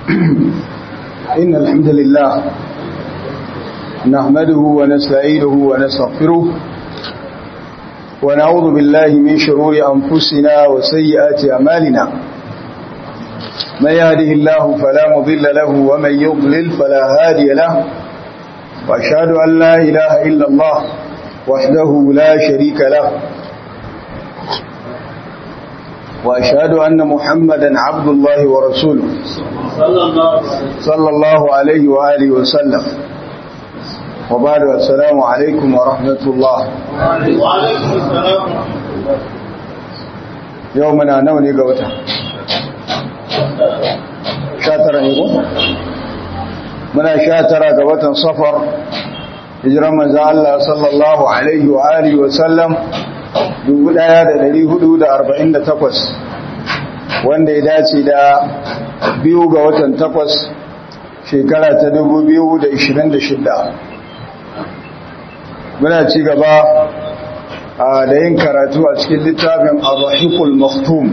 إن الحمد لله نحمده ونستعينه ونستغفره ونعوذ بالله من شرور أنفسنا وسيئات أمالنا من يهده الله فلا مضل له ومن يضلل فلا هادي له وأشهد أن لا إله إلا الله وحده لا شريك له وأشهد أن محمدا عبد الله ورسوله صلى الله عليه وآله وسلم وبعد السلام عليكم ورحمة الله وعليكم السلام يومنا نوني قوتا شاترا يقول muna sha tara ga watan safar hijiran manzo Allah sallallahu alaihi wa alihi wa sallam 1448 wanda ya dace da biyu ga watan takwas shekara ta 2026 muna ci gaba da yin karatu a cikin littafin ar-rahiqul maktum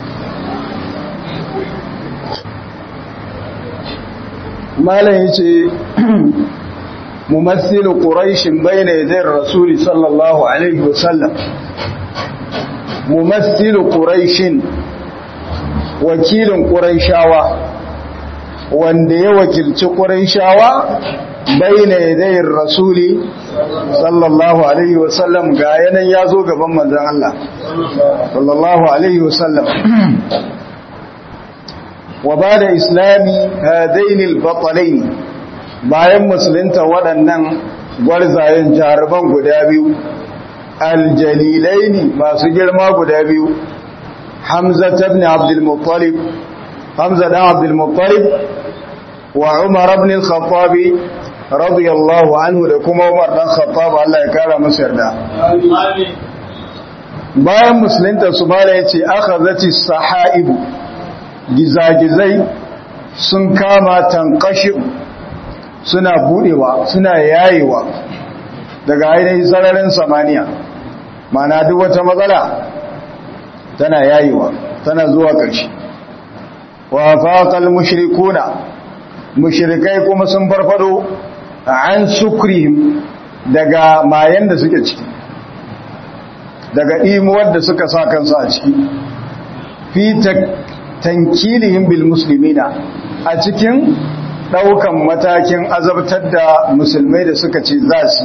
malam yace mumassil quraish bayna yaday rasul sallallahu alaihi wasallam mumassil quraish wakilin quraishawa wanda ya wakilci quraishawa bayna yaday rasul sallallahu alaihi wasallam ga yanan yazo gaban manzon Allah sallallahu alaihi wasallam wa ba da islami hadainil batalai bayan musulunta waɗannan gwarzayen jaruman guda biyu aljalilaini masu girma guda biyu hamza ibn abdul muttalib hamza dan abdul muttalib wa umar ibn al-khattab radiyallahu anhu da kuma umar dan khattab Allah ya kara masa yarda bayan musulunta su mala yace akhazati sahaibu gizagizai sun kama tankashi suna budewa suna yayewa daga ainihin sararin samaniya mana duk wata matsala tana yayewa tana zuwa ƙarshe wa faqal mushrikuna mushrikai kuma sun farfado an sukrihim daga mayan da suke ciki daga imuwar da suka sa kansu a ciki fi tankilihim bil muslimina a cikin daukan matakin azabtar da musulmai da suka ce za su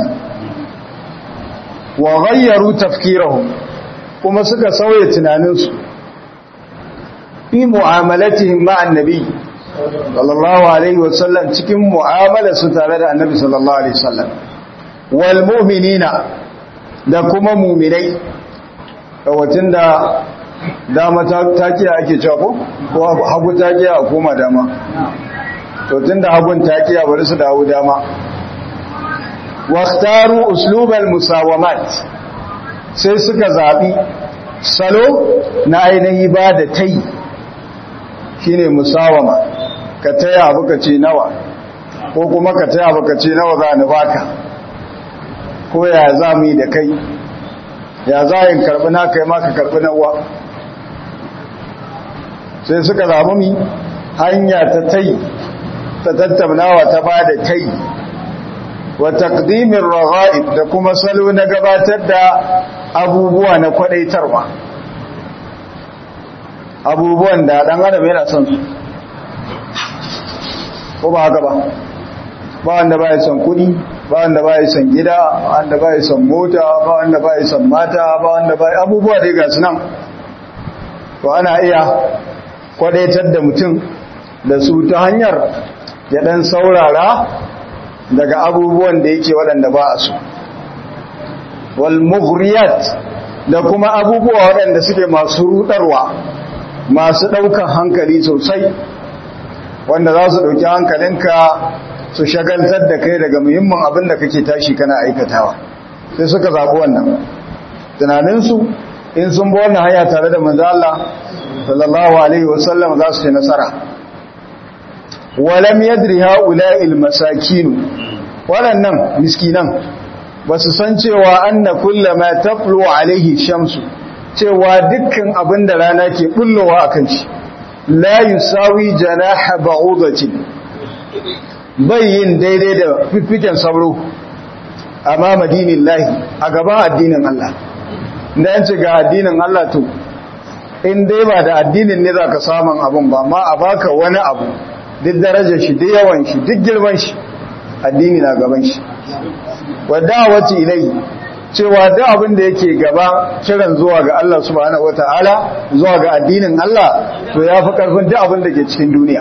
wa ghayyaru tafkirahum kuma suka sauya tunaninsu fi mu'amalatihim ma annabi sallallahu alaihi wasallam cikin mu'amala su tare da annabi sallallahu alaihi wasallam wal mu'minina da kuma mu'minai kawacin da dama takiya ake cewa ko ko hagu takiya a koma dama to tunda hagun takiya bari su dawo dama waqtaru uslubal musawamat sai suka zabi salo na ainihi ba da tai shine musawama ka taya abu ka ce nawa ko kuma ka taya abu ka ce nawa za ni baka ko ya za mu yi da kai ya za yin karbi na kai ma ka karbi nawa sai suka zamu mi hanya ta tai ta tattaunawa ta ba da tai wa taqdimin raghaib da kuma salo na gabatar da abubuwa na kwadaitarwa abubuwan da dan adam yana son su ko ba haka ba ba wanda ba ya son kudi ba wanda ba ya son gida ba wanda ba ya son mota ba wanda ba ya son mata ba wanda ba abubuwa dai ga su nan to ana iya kwadaitar da mutum da su ta hanyar ya dan saurara daga abubuwan da yake waɗanda ba a so wal mughriyat da kuma abubuwa waɗanda suke masu rudarwa masu ɗaukan hankali sosai wanda za su ɗauki hankalinka su shagaltar da kai daga muhimmin abin da kake tashi kana aikatawa sai suka zaɓi wannan tunaninsu in sun bi wannan hanya tare da manzo Allah sallallahu alaihi wasallam za su ci nasara walam yadri haula'il masakin waɗannan miskinan ba su san cewa anna kullama taflu alaihi shamsu cewa dukkan abin da rana ke bullowa akan shi la yusawi janaha ba'udatin bai yin daidai da fiffiken sauro amma madinin lahi a gaban addinin Allah da yanci ga addinin Allah to in dai ba da addinin ne za ka samun abin ba ma a baka wani abu duk darajar shi duk yawan shi duk girman shi addini na gaban shi wadda wacce ilai cewa duk abin da yake gaba kiran zuwa ga Allah subhanahu wataala zuwa ga addinin Allah to ya fi karfin duk abin da ke cikin duniya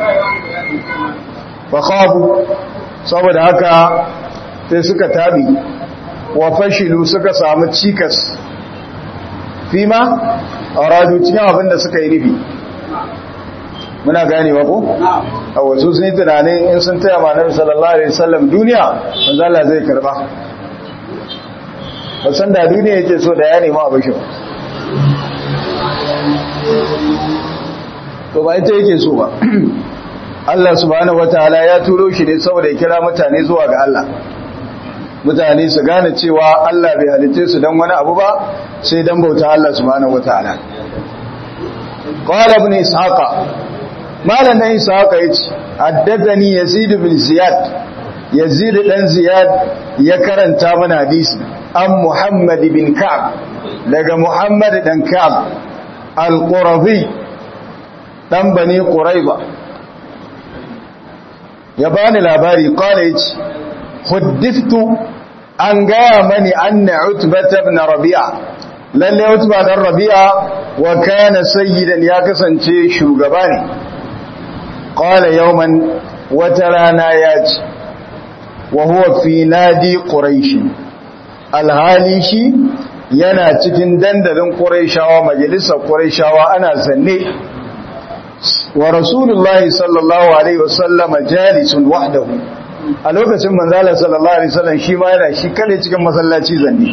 fa khafu saboda haka sai suka tabi wa fashilu suka samu cikas fima aradu cikin abin da suka yi nufi muna ganewa ko a wasu sun yi tunanin in sun taya ma nabi sallallahu alaihi wasallam duniya manzo Allah zai karba ba san da duniya yake so da ya nema abin shi to ba ita yake so ba Allah subhanahu wataala ya turo shi ne saboda ya kira mutane zuwa ga Allah mutane su gane cewa Allah bai halitte su dan wani abu ba sai dan bauta Allah subhanahu wataala qala ibn ishaqa malam dan ishaqa yace haddathani yazid bin ziyad yazid dan ziyad ya karanta mana hadisi an muhammad bin ka'ab daga muhammad dan ka'ab al-qurazi dan bani quraiba ya bani labari qala yace huddithtu an gaya mani anna utbata ibn rabi'a lalle utba dan rabi'a wa kana sayyidan ya kasance shugaba ne qala yawman wata rana ya ce wa huwa fi nadi quraish alhali shi yana cikin dandalin quraishawa majalisar quraishawa ana zanne wa rasulullahi sallallahu alaihi wasallam jalisun wahdahu a lokacin manzala sallallahu alaihi wasallam shi ma yana shi kane cikin masallaci zanne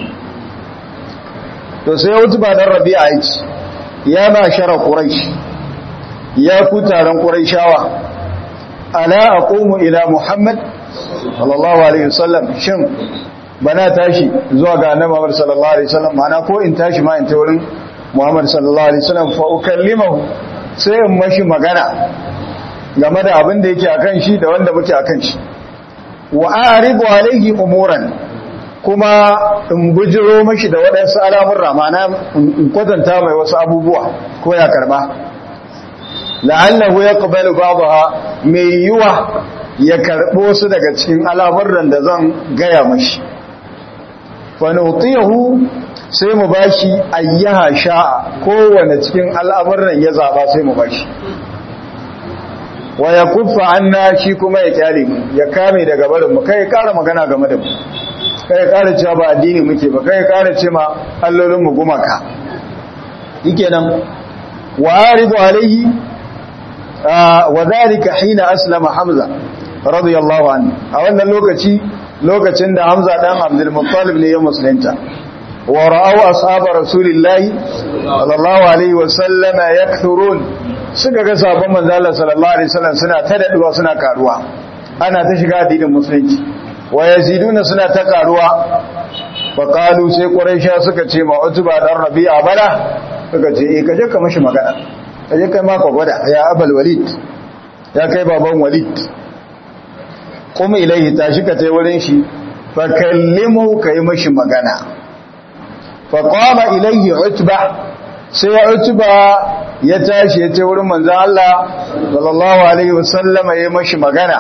to sai wutu ba dan rabi'a yace ya ma shara quraish ya ku taron quraishawa ala aqumu ila muhammad sallallahu alaihi wasallam shin bana tashi zuwa ga annabi Muhammad sallallahu alaihi wasallam mana ko in tashi ma in ta wurin Muhammad sallallahu alaihi wasallam fa ukallimahu sai in mashi magana game da abin da yake akan shi da wanda muke akan shi wa a'ridu alaihi umuran kuma in bujiro mashi da waɗansu alamun ramana in kwatanta mai wasu abubuwa ko ya karba la'allahu yaqbalu ba'daha mai yiwa ya karbo su daga cikin al'amuran da zan gaya mashi fa nutiyahu sai mu bashi ayyaha sha'a kowane cikin al'amuran ya zaba sai mu bashi wa ya kuffa anna shi kuma ya kyale mu ya kame daga barin mu kai kara magana game da mu kai kara cewa ba addini muke ba kai kara ce ma allolin mu gumaka nan wa aridu alaihi wa dhalika hina aslama hamza radiyallahu anhu a wannan lokaci lokacin da hamza dan abdul muttalib ne ya musulunta wa ra'aw ashabu rasulillahi sallallahu alaihi wa sallama yakthurun suka ga sabon manzala sallallahu alaihi wasallam suna ta daduwa suna karuwa ana ta shiga addinin musulunci wa yaziduna suna ta karuwa fa qalu sai quraisha suka ce ma utba dan rabi'a bala suka ce eh kaje ka mashi magana kaje kai ma ka gwada ya abul walid ya kai baban walid kuma ilaihi tashi ka tai wurin shi fa kallimu kai mashi magana fa qama ilaihi utba sai ya utba ya tashi ya ce wurin manzan Allah sallallahu Alaihi wasallama ya mashi magana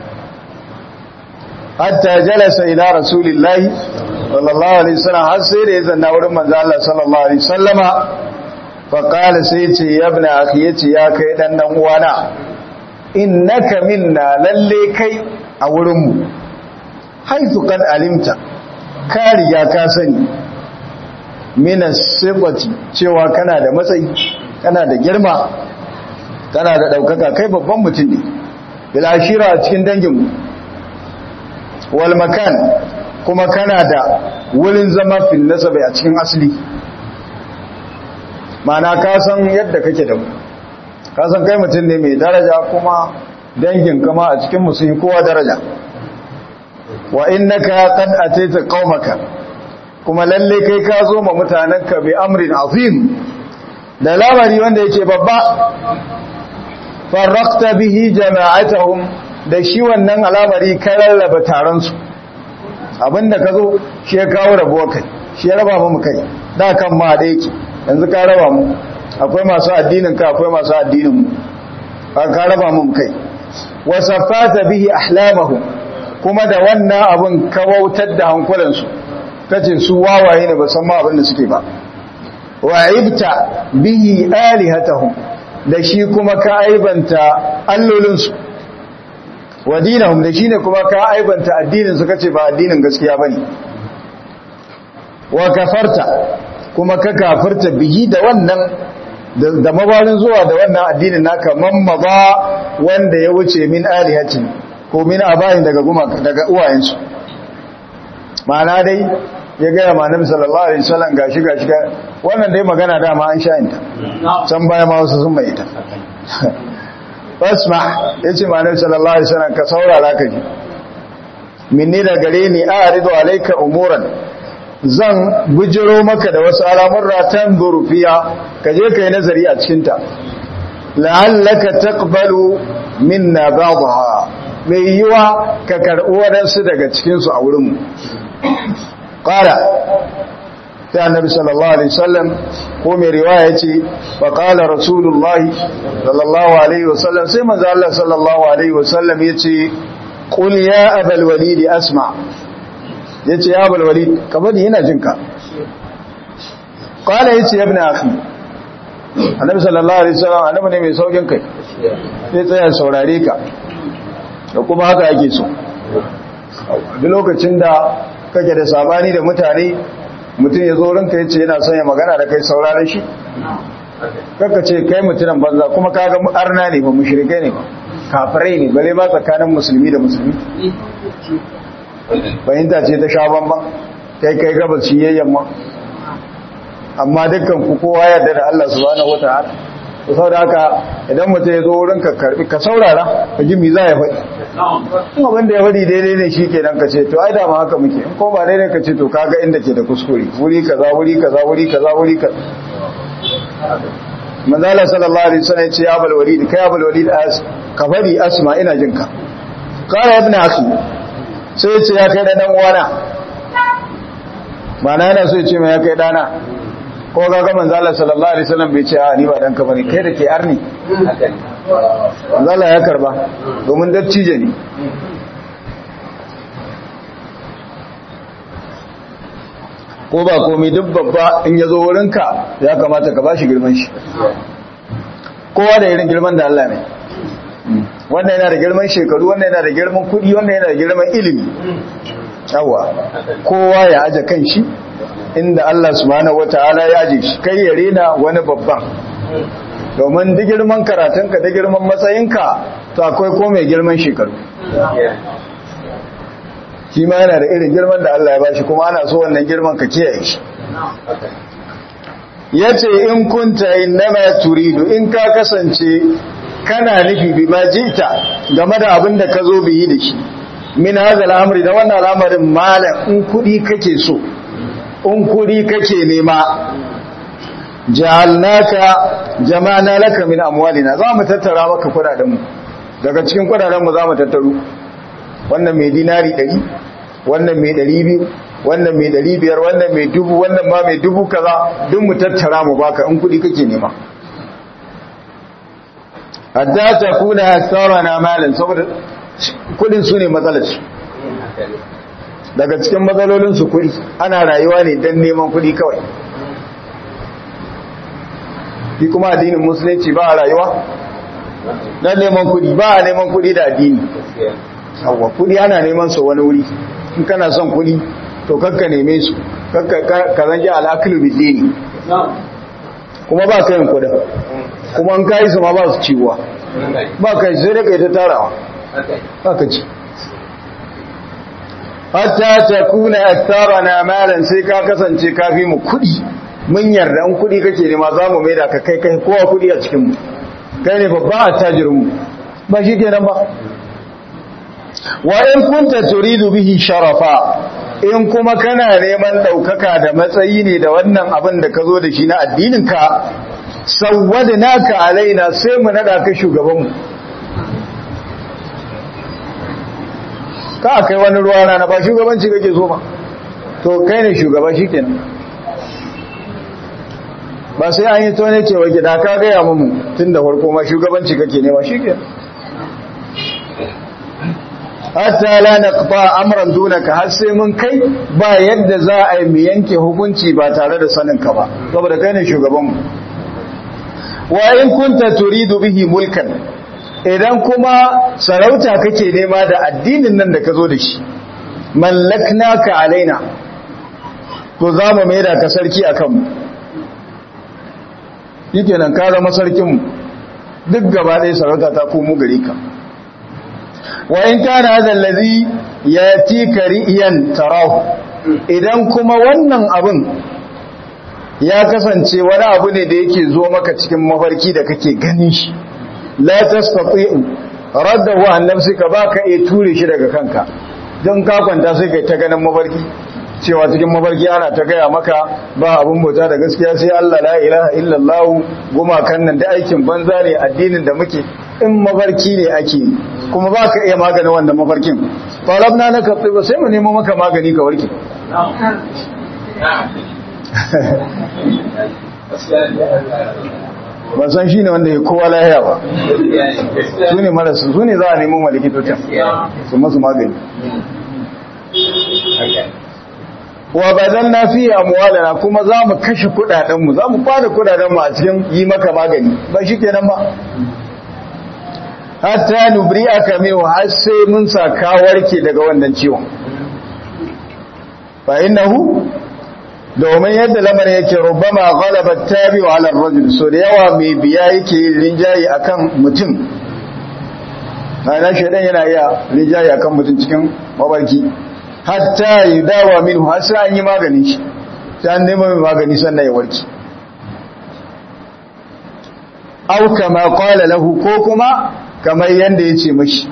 hatta jalasa ila rasulillahi sallallahu Alaihi wasallam har sai da ya zanna wurin manzan Allah sallallahu Alaihi wasallama faƙala sai ce ya bi na ya ce ya kai ɗan ɗan uwana innaka minna lalle kai a wurinmu haifu kan alimta ka riga ka sani minas sifati cewa kana da matsayi kana da girma kana da ɗaukaka kai babban mutum ne bilashira a cikin danginmu wal makan kuma kana da wurin zama fil nasabai a cikin asali mana ka san yadda kake da mu ka san kai mutum ne mai daraja kuma dangin kama a cikin musulmi kowa daraja wa innaka qad ataita qaumaka kuma lalle kai ka zo ma mutanenka bi amrin azim da lamari wanda yake babba farraqta bihi jama'atahum da shi wannan al'amari ka rarraba taron su abinda ka zo shi ya kawo rabuwa kai shi ya raba mu kai da kan ma da yake yanzu ka raba mu akwai masu addinin ka akwai masu addinin mu ka raba mu kai wasafata bihi ahlamahum kuma da wannan abin kawautar da hankulansu kace su wawaye ne ba san ma abin da suke ba wa ibta bihi alihatahum da shi kuma ka aibanta allolinsu wa dinahum da shine kuma ka aibanta addinin su kace ba addinin gaskiya bane wa kafarta kuma ka kafirta bihi da wannan da mabarin zuwa da wannan addinin naka mammaza wanda ya wuce min alihatin ko min abayin daga gumaka daga uwayensu ma'ana dai ya gaya ma nabi sallallahu alaihi wasallam gashi gashi wannan dai magana dama an sha inta can baya ma wasu sun mai ita basma yace ma nabi sallallahu alaihi wasallam ka saurara ka ji minni da gare ni a'ridu alayka umuran zan bujiro maka da wasu al'amurra tan zurfiya ka je kai nazari a cikin ta la'allaka taqbalu minna ba'daha mai yiwa ka karɓi waɗansu daga cikinsu a wurinmu ƙara ta annabi sallallahu alaihi wasallam ko mai riwaya ce fa qala rasulullahi sallallahu alaihi wasallam sai manzo Allah sallallahu alaihi wasallam yace qul ya abal walid asma yace ya abal walid ka bani ina jinka qala yace ibn akhi annabi sallallahu alaihi wasallam annabi ne mai saukin kai sai tsaya saurare ka da kuma haka ake so duk lokacin da kake da sabani da mutane mutum ya zo ranka ya ce yana son ya magana da kai sauraron shi kaka ce kai mutumin banza kuma kaga arna ne ba mushrikai ne ba kafirai ne bare ba tsakanin musulmi da musulmi fahimta ce ta sha bamban kai kai gabas shi yayyan ma amma dukkan ku kowa yarda da Allah subhanahu wataala to saboda haka idan mutum ya zo wurin ka karbi ka saurara ka ji me za ya faɗi in abin da ya faɗi daidai ne shi kenan ka ce to ai da ma haka muke in ko ba daidai ka ce to kaga inda ke da kuskure wuri kaza wuri kaza wuri kaza wuri kaza manzala sallallahu alaihi wasallam ya ce ya bal walid kai ya bal walid as ka faɗi asma ina jin ka qala ibn akhi sai ya ce ya kai da dan uwana ma'ana yana so ya ce mai ya kai dana ko ga ga manzo Allah sallallahu alaihi wasallam bai ce a ni ba danka bane kai da ke arni manzo Allah ya karba domin dattijo ne ko ba komai duk babba in ya zo wurinka ya kamata ka bashi girman shi kowa da irin girman da Allah ne wannan yana da girman shekaru wannan yana da girman kudi wannan yana da girman ilimi yawa kowa ya aje kan shi inda Allah subhanahu wataala ya aje shi kai ya rena wani babban domin duk girman karatunka da girman matsayinka to akwai ko mai girman shekaru shi ma yana da irin girman da Allah ya bashi kuma ana so wannan girman ka kiyaye shi yace in kunta innama turidu in ka kasance kana nufi bi ma jita game da abin da ka zo biyi da shi min hazal amri da wannan al'amarin malam in kudi kake so in kudi kake nema ja'alnaka jama'na laka min amwalina za mu tattara maka kudaden mu daga cikin kudaden mu za mu tattaro wannan mai dinari 100 wannan mai 200 wannan mai 500 wannan mai dubu wannan ma mai dubu kaza duk mu tattara mu baka in kudi kake nema hatta takuna aktsarana malan saboda kudin su ne matsalarsu daga cikin matsalolinsu kudi ana rayuwa ne don neman kudi kawai fi kuma addinin musulunci ba a rayuwa don neman kudi ba a neman kudi da addini yawwa kudi ana neman su wani wuri in kana son kudi to kakka neme su ka zange al'akilu bidini kuma ba ka yin kudin kuma an kayi su ma ba su ciwa ba ka yi sai da kai ta tarawa haka ce hatta ta kuna attara na malan sai ka kasance kafi mu kudi mun yarda an kudi kake nema za mu maida ka kai kai kowa kudi a cikinmu kai ne babban attajirinmu ba shi kenan ba wa in kunta turidu bihi sharafa in kuma kana neman daukaka da matsayi ne da wannan abin da ka zo da shi na addininka sawwadnaka alaina sai mu nada ka shugabanmu ka kai wani ruwa rana ba shugabanci kake so ba to kai ne shugaba shikenan ba sai an yi tone cewa gida ka gaya mu tun da farko ma shugabanci kake nema shikenan hatta la naqta amran dunaka har sai mun kai ba yadda za a yi mu yanke hukunci ba tare da sanin ka ba saboda kai ne shugaban mu wa in kunta turidu bihi mulkan idan kuma sarauta kake nema da addinin nan da ka zo da shi mallaknaka alaina to za mu maida ka sarki akan mu shikenan ka zama sarkin mu duk gaba ɗaya sarauta ta komo gare ka wa in kana hadha allazi yatika riyan tarahu idan kuma wannan abin ya kasance wani abu ne da yake zo maka cikin mafarki da kake ganin shi la tastati'u raddahu an nafsika baka iya ture shi daga kanka don ka kwanta sai kai ta ganin mafarki cewa cikin mafarki ana ta gaya maka ba abun bauta da gaskiya sai Allah la ilaha illallah gumakan nan da aikin banza ne addinin da muke in mafarki ne ake kuma ba ka iya maganin wannan mafarkin falabna na kafi ba sai mu nemo maka magani ka warke ba san shi ne wanda ya kowa lahiya ba su ne marasu su ne za a nemo malikitocin su masu magani wa badan na fiye amwalana kuma za mu kashe kudadenmu za mu kwada kudadenmu a cikin yi maka magani ba shi kenan ba hatta nubri aka mewa har sai mun sa warke daga wannan ciwon fa innahu domin yadda lamarin yake rubama ghalabat tabi'u ala ar-rajul so da yawa mai biya yake rinjayi akan mutum ana shedan yana iya rinjayi akan mutum cikin mabarki hatta yudawa minhu har sai an yi maganin shi sai an nemi mai magani sannan ya warke aw kama qala lahu ko kuma kamar yanda yace mashi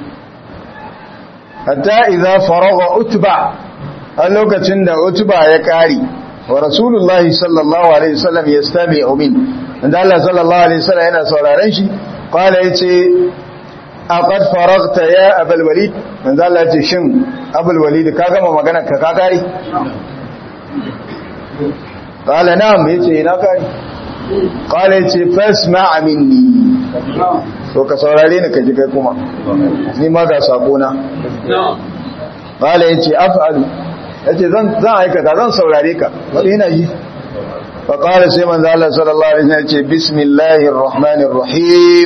hatta idza faragha utba a lokacin da utba ya kare wa rasulullahi sallallahu alaihi wasallam yastami'u min inda Allah sallallahu alaihi wasallam yana sauraron shi qala yace aqad faragta ya abul walid manzo Allah yace shin abul walid ka gama magana ka ka kare qala na'am yace ina kare qala yace fasma' minni to ka saurare ni ka ji kai kuma ni ma ga sako na qala yace af'alu yace zan zan aikata zan saurare ka wani yana ji fa qala sai manzo Allah sallallahu alaihi wasallam yace bismillahir rahmanir rahim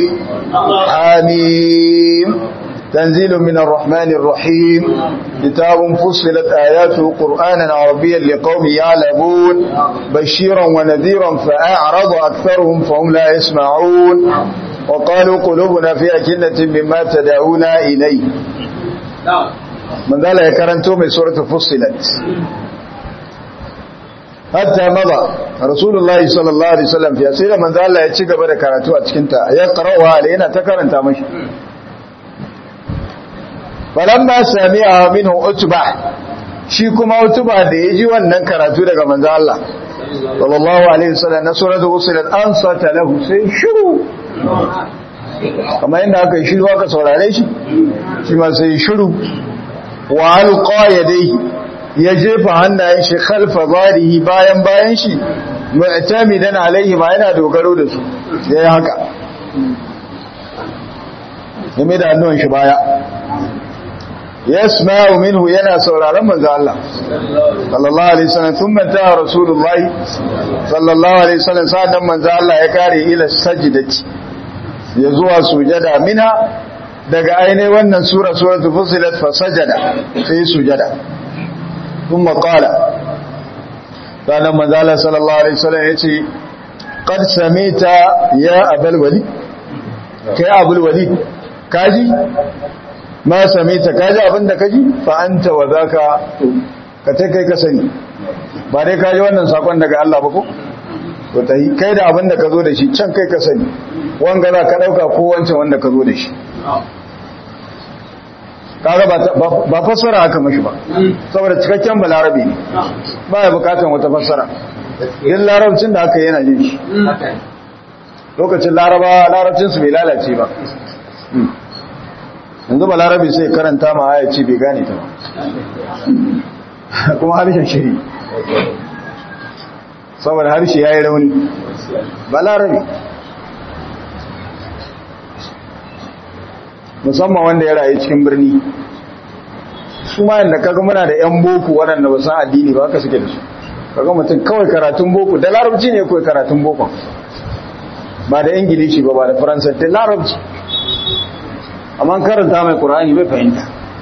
hamim تنزيل من الرحمن الرحيم كتاب فصلت آياته قرآنا عربيا لقوم يعلمون بشيرا ونذيرا فأعرض أكثرهم فهم لا يسمعون وقالوا قلوبنا في أكنة مما تدعونا إليه من ذلك يكرنتو من سورة فصلت حتى مضى رسول الله صلى الله عليه وسلم في أسئلة من ذلك يتشك بدا كراتو أتشكنتا يقرأها علينا تكرنتا مش falamma sami'a minhu utba shi kuma utba da yaji wannan karatu daga manzo Allah sallallahu alaihi wasallam na suratul fusilat an sata lahu sai shiru kamar inda aka shiru aka saurare shi shi ma sai shiru wa alqa yadayhi ya jefa hannayen shi khalfa zarihi bayan bayan shi mu'tamidan alaihi ma yana dogaro da su yayi haka game da hannun shi baya yasma'u minhu yana sauraron manzo Allah sallallahu alaihi wasallam thumma ta rasulullahi sallallahu alaihi wasallam sadan manzo Allah ya kare ila sajdati ya zuwa sujada minha daga ainihin wannan sura suratul fusilat fa sajada sai sujada thumma qala sadan manzo Allah sallallahu alaihi wasallam yace qad samita ya abul walid kai abul walid kaji ma same ta kaji abinda kaji fa anta wa zaka ka ta kai ka sani ba dai kaji wannan sakon daga Allah ba ko to tai kai da abinda ka zo da shi can kai ka sani wanga za ka dauka ko wancan wanda ka zo da shi kaga ba fassara haka mashi ba saboda cikakken balarabe ne ba ya bukatan wata fassara yin larabcin da aka yana jin shi lokacin laraba larabcinsu bai lalace ba yanzu ba larabi sai karanta ma aya ce bai gane ta ba kuma harshen shiri saboda harshe ya yi rauni ba larabi musamman wanda ya rayu cikin birni su ma yadda kaga muna da 'yan boko waɗanda ba san addini ba haka suke da su kaga mutum kawai karatun boko da larabci ne kawai karatun boko ba da ingilishi ba ba da faransanci larabci amma karanta mai ƙura'ani bai fahimta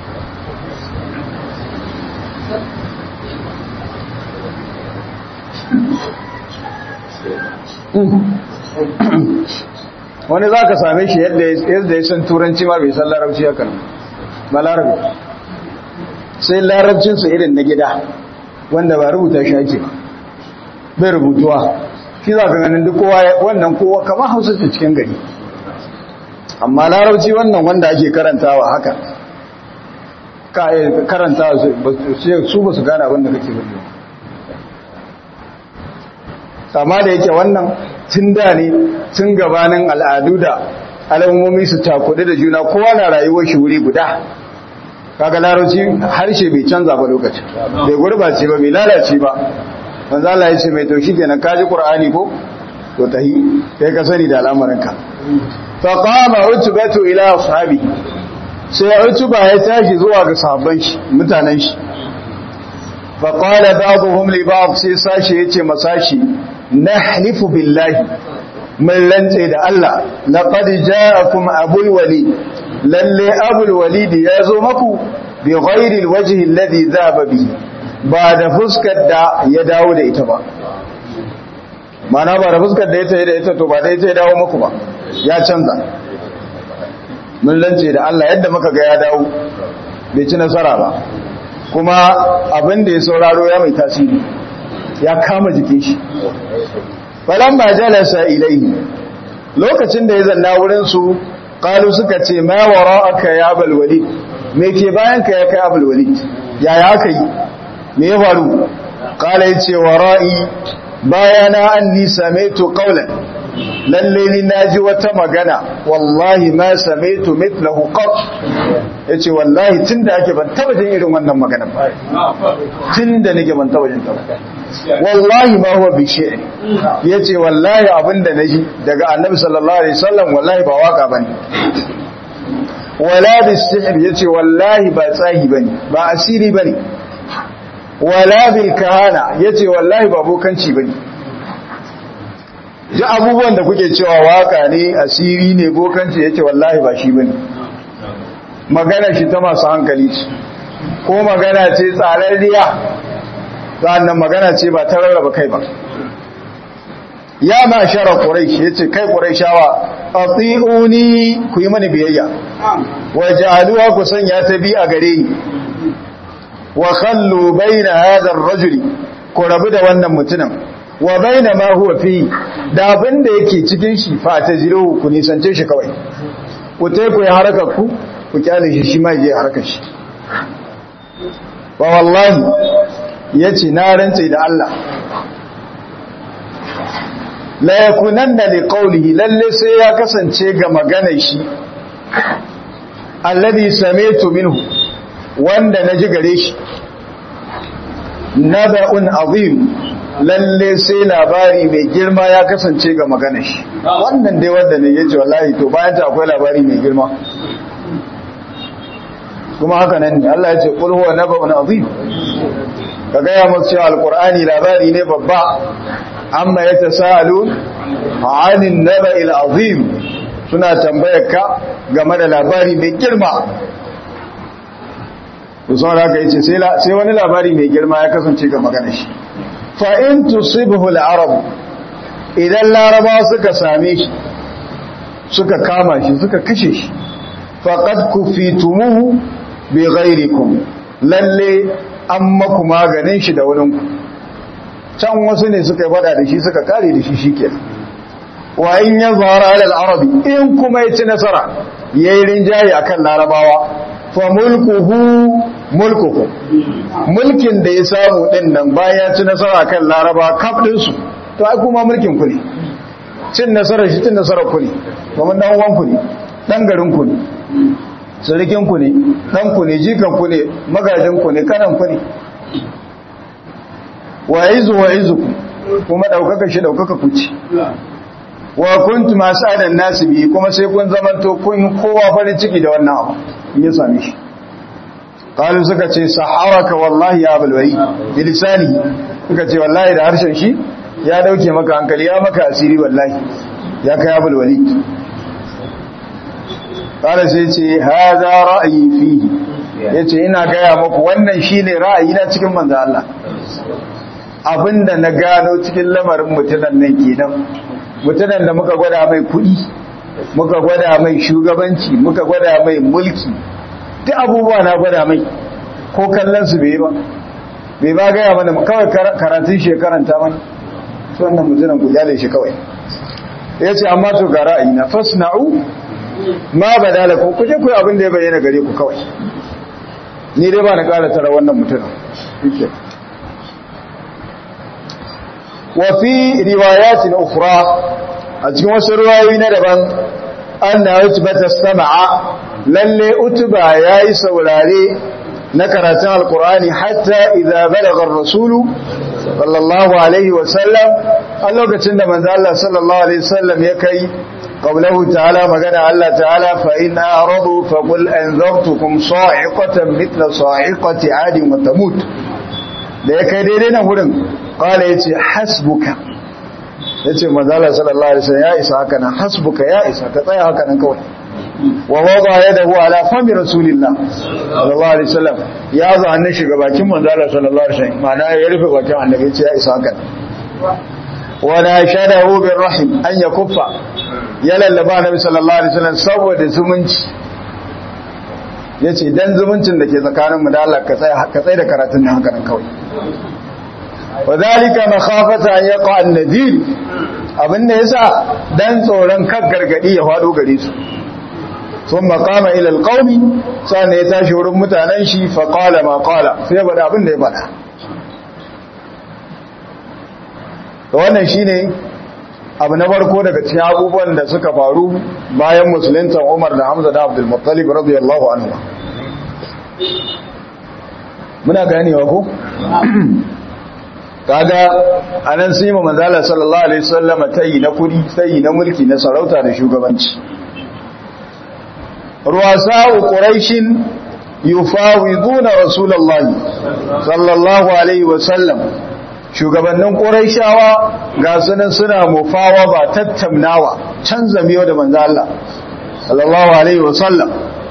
wani za ka same shi yadda ya san turanci ma bai san larabci ya kan ba larabi sai larabcinsu irin na gida wanda ba rubuta shi ake ba bai rubutuwa shi za ka ganin duk kowa wannan kowa kamar hausa ta cikin gari amma larabci wannan wanda ake karantawa haka ka karantawa su ba su gane abin da kake gudu amma da yake wannan tun da ne tun gabanin al'adu da alamomi su cakudu da juna kowa na rayuwar shi wuri guda kaga larabci harshe bai canza ba lokacin bai gurbace ba bai lalace ba manzo Allah ya ce mai to shikenan ka ji Qur'ani ko to tahi kai ka sani da al'amarinka fa qama utbatu ila ashabi sai utba ya tashi zuwa ga sahabban shi mutanen shi fa qala ba'dhum li ba'd sai sashi yace masashi nahlifu billahi mun rantse da Allah laqad ja'akum abul walid lalle abul walid ya zo maku bi ghairi alwajhi alladhi dhaba bihi ba da fuskar da ya dawo da ita ba mana ba da fuskar da ya tayi da ita to ba da ita ya dawo maku ba ya canza mun rantse da Allah yadda muka ga ya dawo bai ci nasara ba kuma abin da ya sauraro ya mai tasiri ya kama jikin shi falamma jalasa ilaihi lokacin da ya zanna wurin su qalu suka ce ma wara'aka ya abul walid me ke bayan ka ya kai abul walid yaya aka yi me ya faru qala yace wara'i bayana anni samaitu qawlan lalle ni naji wata magana wallahi ma samaitu mithlahu qat yace wallahi tunda ake ban taba jin irin wannan magana ba tunda nake ban taba jin ta ba wallahi ma huwa bi shi'r yace wallahi abinda naji daga annabi sallallahu alaihi wasallam wallahi ba waka bane wala bi sihr yace wallahi ba tsahi bane ba asiri bane wala bil kahana yace wallahi ba bokanci bane ji abubuwan da kuke cewa waka ne asiri ne bokanci yace wallahi ba shi bane magana shi ta masu hankali ce ko magana ce tsararriya sa'annan magana ce ba ta rarraba kai ba ya ma shara quraish yace kai quraishawa atiuni ku yi mani biyayya wa ja'aluha ku sanya ta bi a gare ni wa khallu baina hadha ar-rajuli ku rabu da wannan mutumin wa baina ma huwa fi da abin da yake cikin shi fa ta jiro ku nisance shi kawai ku tai ku yi harakar ku ku kyale shi shi ma je harakar shi wa wallahi yace na rantse da Allah la yakunanna li qawlihi lalle sai ya kasance ga maganar shi alladhi sami'tu minhu wanda naji gare shi naba'un azim lalle sai labari mai girma ya kasance ga maganar shi wannan dai wanda ne yace wallahi to bayan ta akwai labari mai girma kuma haka nan ne Allah ya ce qul huwa naba'un azim ka gaya masu cewa alkur'ani labari ne babba amma ya ta sa'alu anin naba azim suna tambayar ka game da labari mai girma musamman haka yace sai wani labari mai girma ya kasance ga magana shi fa'in tusibhu al'arab idan laraba suka same shi suka kama shi suka kashe shi faqad kufitumuhu bi ghairikum lalle an maku maganin shi da wurinku can wasu ne suka yi fada da shi suka kare da shi shi ke wa in ya zara alal arabi in kuma ya ci nasara ya yi rinjaye a kan larabawa fa mulkuhu mulkuku mulkin da ya samu din nan bayan ya ci nasara a kan larabawa kaf ɗinsu to ai kuma mulkin ku ne cin nasarar shi cin nasarar ku ne domin dan uwan ku ne dan garin ku ne surikin ku ne dan ku ne jikan ku ne magajin ku ne kanan ku ne wa izu wa izu kuma daukaka shi daukaka ku ci wa kuntum asadan nasu bi kuma sai kun zamanto kun kowa farin ciki da wannan abu in ya same shi qalu suka ce saharaka wallahi ya abul wali bilisani suka ce wallahi da harshen shi ya dauke maka hankali ya maka asiri wallahi ya kai abul wali qala sai ce hadha ra'yi fihi yace ina gaya muku wannan shine ra'ayi na cikin manzo Allah abinda na gano cikin lamarin mutunan nan kenan mutunan da muka gwada mai kuɗi muka gwada mai shugabanci muka gwada mai mulki duk abubuwa na gwada mai ko kallon su bai ba bai ba gaya mana kawai karatun shekaranta mana su wannan mutunan ku jale shi kawai ya ce amma to ga ra'ayi na fasna'u ma ba dalakun ku je ku yi abin da ya bayyana gare ku kawai ni dai ba na ƙara tara wannan mutunan وفي روايات أخرى أتكون سرواي ندبا أن أتبة السمع للي أتبع يايس ولاري نكرة القرآن حتى إذا بلغ الرسول صلى الله عليه وسلم الله كتند من الله صلى الله عليه وسلم يكي قوله تعالى مقال الله تعالى فإن أعرضوا فقل أنذرتكم صاعقة مثل صاعقة عاد وتموت da ya kai daidai na wurin kala ya ce hasbuka ya ce mazala sallallahu alaihi wasallam ya isa haka nan hasbuka ya isa ka tsaya haka nan kawai wa wada ya dahu ala fami rasulillah sallallahu alaihi wasallam ya zo hannun shiga bakin manzala sallallahu alaihi wasallam ma'ana ya rufe bakin annabi ya ce ya isa haka nan wa nashadahu bir rahim an yakuffa ya lallaba nabi sallallahu alaihi wasallam saboda zumunci ya ce dan zumuncin da ke tsakaninmu da Allah ka tsaye da karatun nan haka nan kawai wa zalika makhafata an yaqa an-nadir abin da yasa dan tsoron kan gargadi ya fado gare su sun maqama ila alqawmi sannan ya tashi wurin mutanen shi fa qala ma qala sai bada abin da ya bada to wannan shine abu na farko daga cikin abubuwan da suka faru bayan musulunta Umar da Hamza da Abdul Muttalib radiyallahu anhu muna ganewa ko kaga anan sai mu manzala sallallahu alaihi wasallam tayi na kudi tayi na mulki na sarauta da shugabanci ruwasa'u quraishin yufawiduna rasulullahi sallallahu alaihi wasallam shugabannin ƙuraishawa ga sunan suna mufawa ba tattaunawa canza miyo da manzo Allah sallallahu alaihi wasallam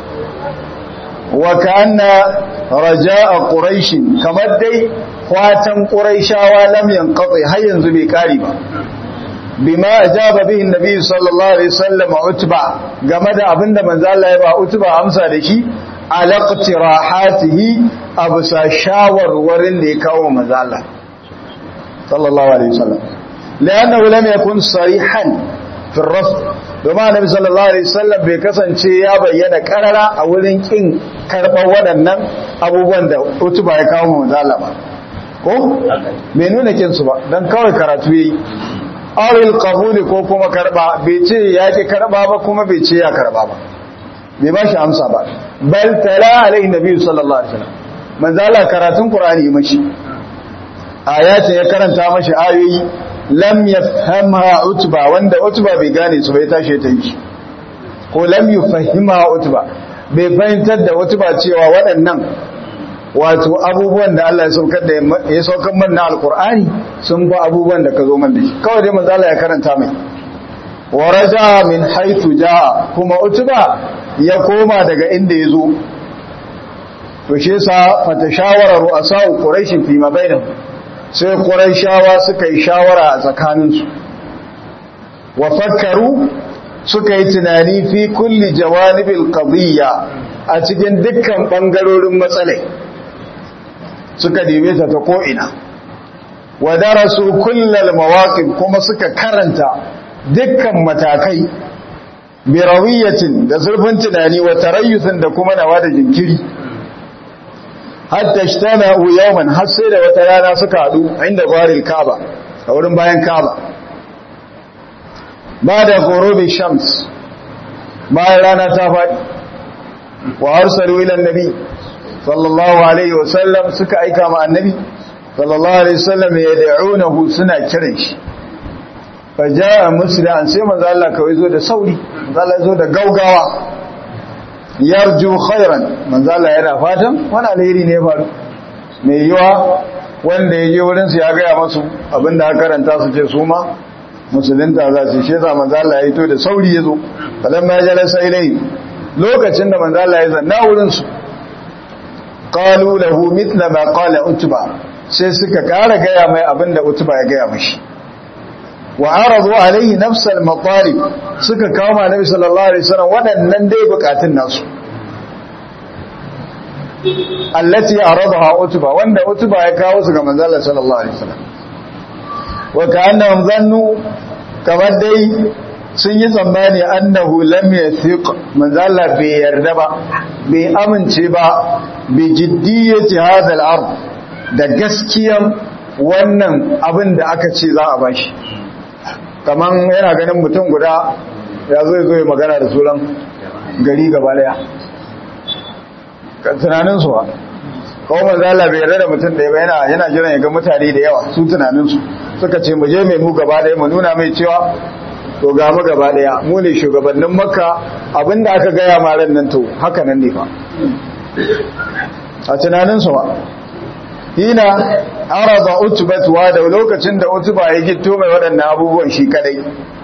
wa kana raja'a quraish kamar dai fatan quraishawa lam yanqati har yanzu bai kari ba bima ajaba bihi annabi sallallahu alaihi wasallam utba game da abinda manzo Allah ya ba utba amsa da shi alaqtirahatihi abusa shawarwarin da ya kawo manzo Allah صلى الله عليه وسلم لأنه لم يكن صريحا في الرفض domin annabi sallallahu alaihi wasallam bai kasance ya bayyana karara a wurin kin karɓar waɗannan abubuwan da utuba ya kawo mu manzala ba ko bai nuna kin su ba dan kawai karatu yi awil qabuli ko kuma karba bai ce ya ki karba ba kuma bai ce ya karba ba bai ba shi amsa ba bal tala alaihi nabi sallallahu alaihi wasallam manzala karatun qur'ani mashi ayatin ya karanta mashi ayoyi lam yafhamha utba wanda utba bai gane su bai tashi ta yi ko lam yufahimha utba bai fahimtar da utba cewa waɗannan wato abubuwan da Allah ya saukar da ya saukar mana alqur'ani sun fa abubuwan da ka zo mana shi kawai dai manzo Allah ya karanta mai waraja min haythu jaa kuma utba ya koma daga inda ya zo to shi yasa fatashawara ru'asa'u quraish fi ma bainahum sai ƙuraishawa suka yi shawara a tsakaninsu wa fakkaru suka yi tunani fi kulli jawanibil qadiyya a cikin dukkan bangarorin matsalai suka dibe ta ta ko'ina wa darasu kullal mawaqif kuma suka karanta dukkan matakai bi rawiyatin da zurfin tunani wa tarayyusin da kuma nawa da jinkiri hatta ijtama'u yawman har sai da wata rana suka hadu inda gwaril Kaaba a wurin bayan Kaaba ba da gorobe shams bayan rana ta faɗi wa arsalu ila annabi sallallahu alaihi wasallam suka aika ma annabi sallallahu alaihi wasallam ya da'unahu suna kiran shi fa jaa musliman sai manzo Allah kawai zo da sauri manzo Allah zo da gaugawa yarju khairan manzo Allah yana fatan wani alheri ne faru mai yiwa wanda ya je wurin su ya ga masu abinda aka karanta su ce su ma musulunta za su shi za manzo Allah ya to da sauri ya zo falamma jalasa ilai lokacin da manzo Allah ya zanna wurin su qalu lahu mithla ma qala utba sai suka kara gaya mai abinda utba ya gaya mashi wa aradu alaihi nafsal matalib suka kawo annabi sallallahu alaihi wasallam waɗannan dai bukatun nasu allati aradaha utba wanda utba ya kawo su ga manzo Allah sallallahu alaihi wasallam wa ka'annahum zannu kamar dai sun yi tsammani annahu lam yathiq manzo Allah bai yarda ba bai amince ba bi jiddiyati hadha al-ard da gaskiyan wannan abin da aka ce za a bashi kaman yana ganin mutum guda ya zo zo yi magana da suran gari gaba daya tunanin su ba kawo manzo Allah bai yarda da mutum da yana yana jiran ya ga mutane da yawa su tunanin su suka ce mu je mai mu gaba daya mu nuna mai cewa to ga mu gaba daya mu ne shugabannin makka abinda aka gaya ma ran nan to haka nan ne fa a tunanin su ba hina arada utbat wa da lokacin da utba ya gitto mai waɗannan abubuwan shi kadai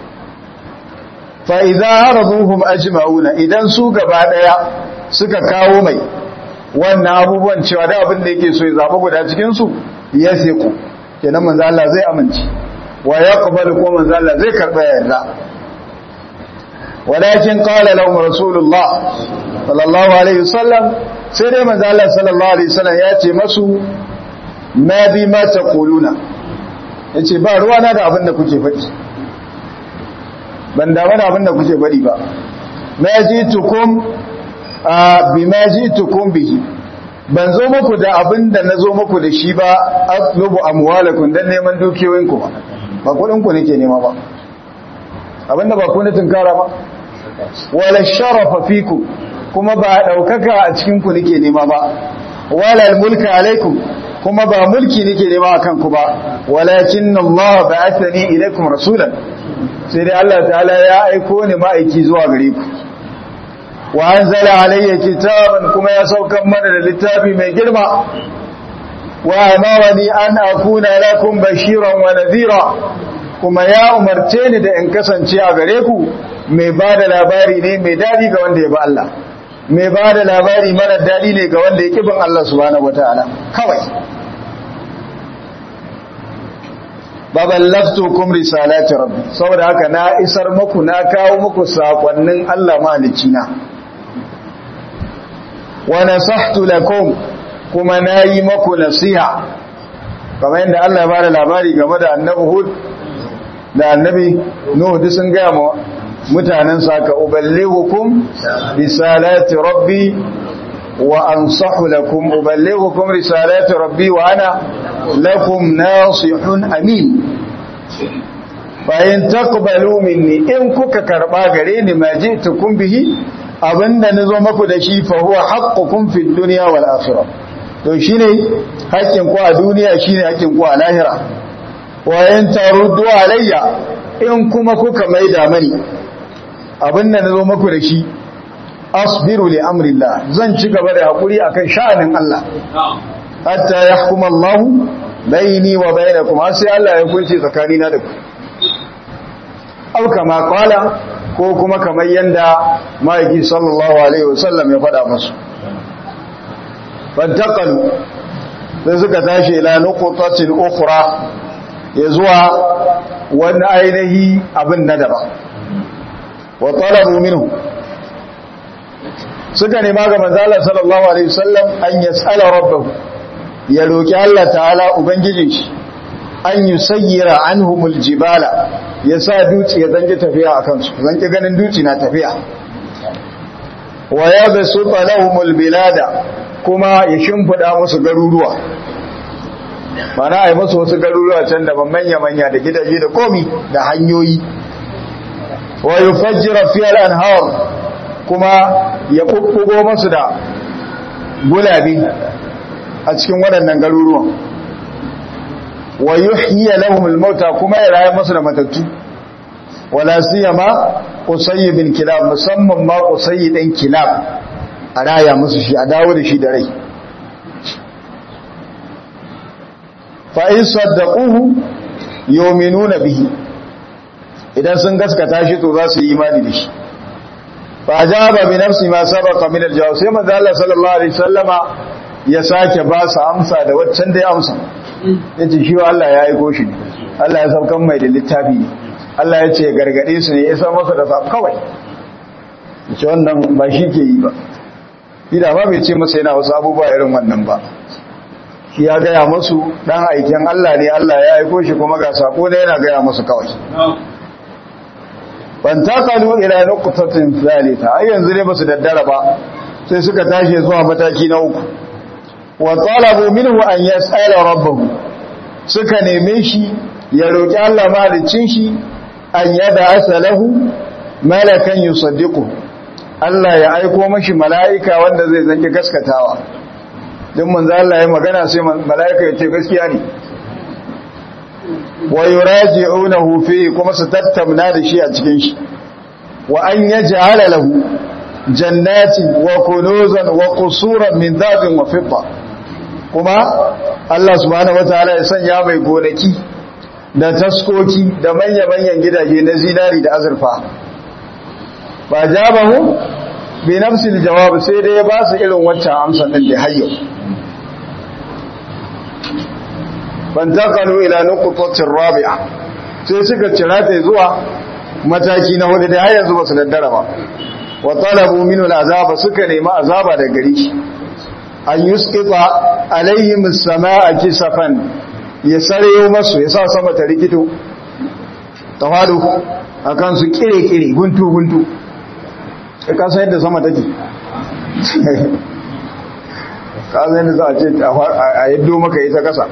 fa idza araduhum ajma'una idan su gaba daya suka kawo mai wannan abubuwan cewa da abin da yake so ya zaba guda cikin su ya siku kenan manzo Allah zai amince wa yaqbalu ko manzo Allah zai karba yarda walakin qala lahum rasulullah sallallahu alaihi wasallam sai dai manzo Allah sallallahu alaihi wasallam ya ce masu ma bi ma taquluna yace ba ruwa na da abin da kuke faɗi ban da wani abin da kuke faɗi ba ma jitukum bi ma jitukum bihi ban zo muku da abin da na zo muku da shi ba atlubu amwalakum dan neman dukiyoyinku ba ba kudin ku nake nema ba abinda ba ku ne tunkara ba wala sharafa fiku kuma ba daukaka a cikin ku nake nema ba wala almulka alaikum kuma ba mulki nake nema akan ku ba walakin Allah ba'athani ilaikum rasulan sai dai Allah ta'ala ya aiko ni ma'aiki zuwa gare ku wa anzala alayya kitaban kuma ya saukan mana da littafi mai girma wa amarani an akuna lakum bashiran wa nadhira kuma ya umarce ni da in kasance a gare ku mai bada labari ne mai dadi ga wanda ya bi Allah mai bada labari mara dadi ne ga wanda ya kibin Allah subhanahu wataala kawai baballaftukum risalati rabbi saboda haka na isar muku na kawo muku sakonnin Allah mahalicina wa nasahtu lakum kuma nayi muku nasiha kamar yadda Allah ya bada labari game da annabi Hud da annabi Nuh duk sun ga mu mutanen saka uballighukum risalati rabbi wa ansahu lakum uballighukum risalati rabbi wa ana lakum nasihun amin bayan taqbalu minni in kuka karba gare ni ma ji'tukum bihi abinda nazo maku da shi fa huwa haqqukum fid dunya wal akhirah to shine haƙƙin ku a duniya shine haƙƙin ku a lahira wa in taruddu alayya in kuma kuka maida mani abinda nazo maku da shi asbiru li amrillah zan ci gaba da hakuri akan sha'anin Allah hatta yahkum Allah baini wa bainakum har sai Allah ya kunce tsakanina da ku aw kama qala ko kuma kamar yanda maiki sallallahu alaihi wasallam ya faɗa musu fantaqalu sai suka tashi ila nuqtatin ukhra ya zuwa wani ainihi abin na daban wa talabu minhu suka nema ga manzala sallallahu alaihi wasallam an yas'ala rabbahu ya roki Allah ta'ala ubangijin shi an yusayyira anhumul jibala ya sa duci ya zanki tafiya akan su zanki ganin duci na tafiya wa yabsuta lahumul bilada kuma ya shimfida musu garuruwa mana ai musu wasu garuruwa can da manya manya da gidaje da komi da hanyoyi wa yufajjira fiha al-anhar kuma ya kukkugo masu da gulabi a cikin waɗannan garuruwan wa yuhyiya lahum al-mauta kuma ya rayu masu da matattu wala siyama qusay bin kilab musamman ma qusay dan kilab a raya musu shi a dawo da shi da rai fa in saddaquhu yu'minuna bihi idan sun gaskata shi to za su yi imani da shi fa ajaba bi nafsi ma sabaqa min al-jawab sai manzo Allah sallallahu alaihi wasallama ya sake ba su amsa da waccan da ya amsa yace shi Allah ya aiko shi ne Allah ya saukan mai da littafi ne Allah ya ce gargade su ne ya san masa da sa kawai yace wannan ba shi ke yi ba ida ba bai ce masa yana wasu abubuwa irin wannan ba shi ya gaya masu dan aikin Allah ne Allah ya aiko shi kuma ga sako da yana gaya masu kawai ban takalu ila nuqtatin thalitha ai yanzu ne basu daddara ba sai suka tashi zuwa mataki na uku wa talabu minhu an yas'ala rabbahu suka neme shi ya roki Allah malicin shi an yada asalahu malakan yusaddiqu Allah ya aiko mashi mala'ika wanda zai zanki gaskatawa din manzo Allah ya magana sai mala'ika ya ce gaskiya ne wa yuraji'unahu fi kuma su tattamna da shi a cikin shi wa an yaj'ala lahu jannatin wa kunuzan wa qusuran min dhahabin wa fidda kuma Allah subhanahu wataala ya sanya mai gonaki da taskoki da manya-manyan gidaje na zinari da azurfa ba jabahu bi nafsil jawab sai dai ya ba su irin wancan amsan din da hayyo fantakalu ila nuqtatir rabi'a sai suka cira ta zuwa mataki na hudu da har yanzu ba su daddara ba wa talabu minhu al'azaba suka nemi azaba da gari shi an yusqita alaihim as-samaa kisafan ya sareyo masu ya sa sama ta rikito tawadu akan su kire-kire guntu-guntu ka san yadda sama take ka san yadda za a ce a yaddo maka ita kasa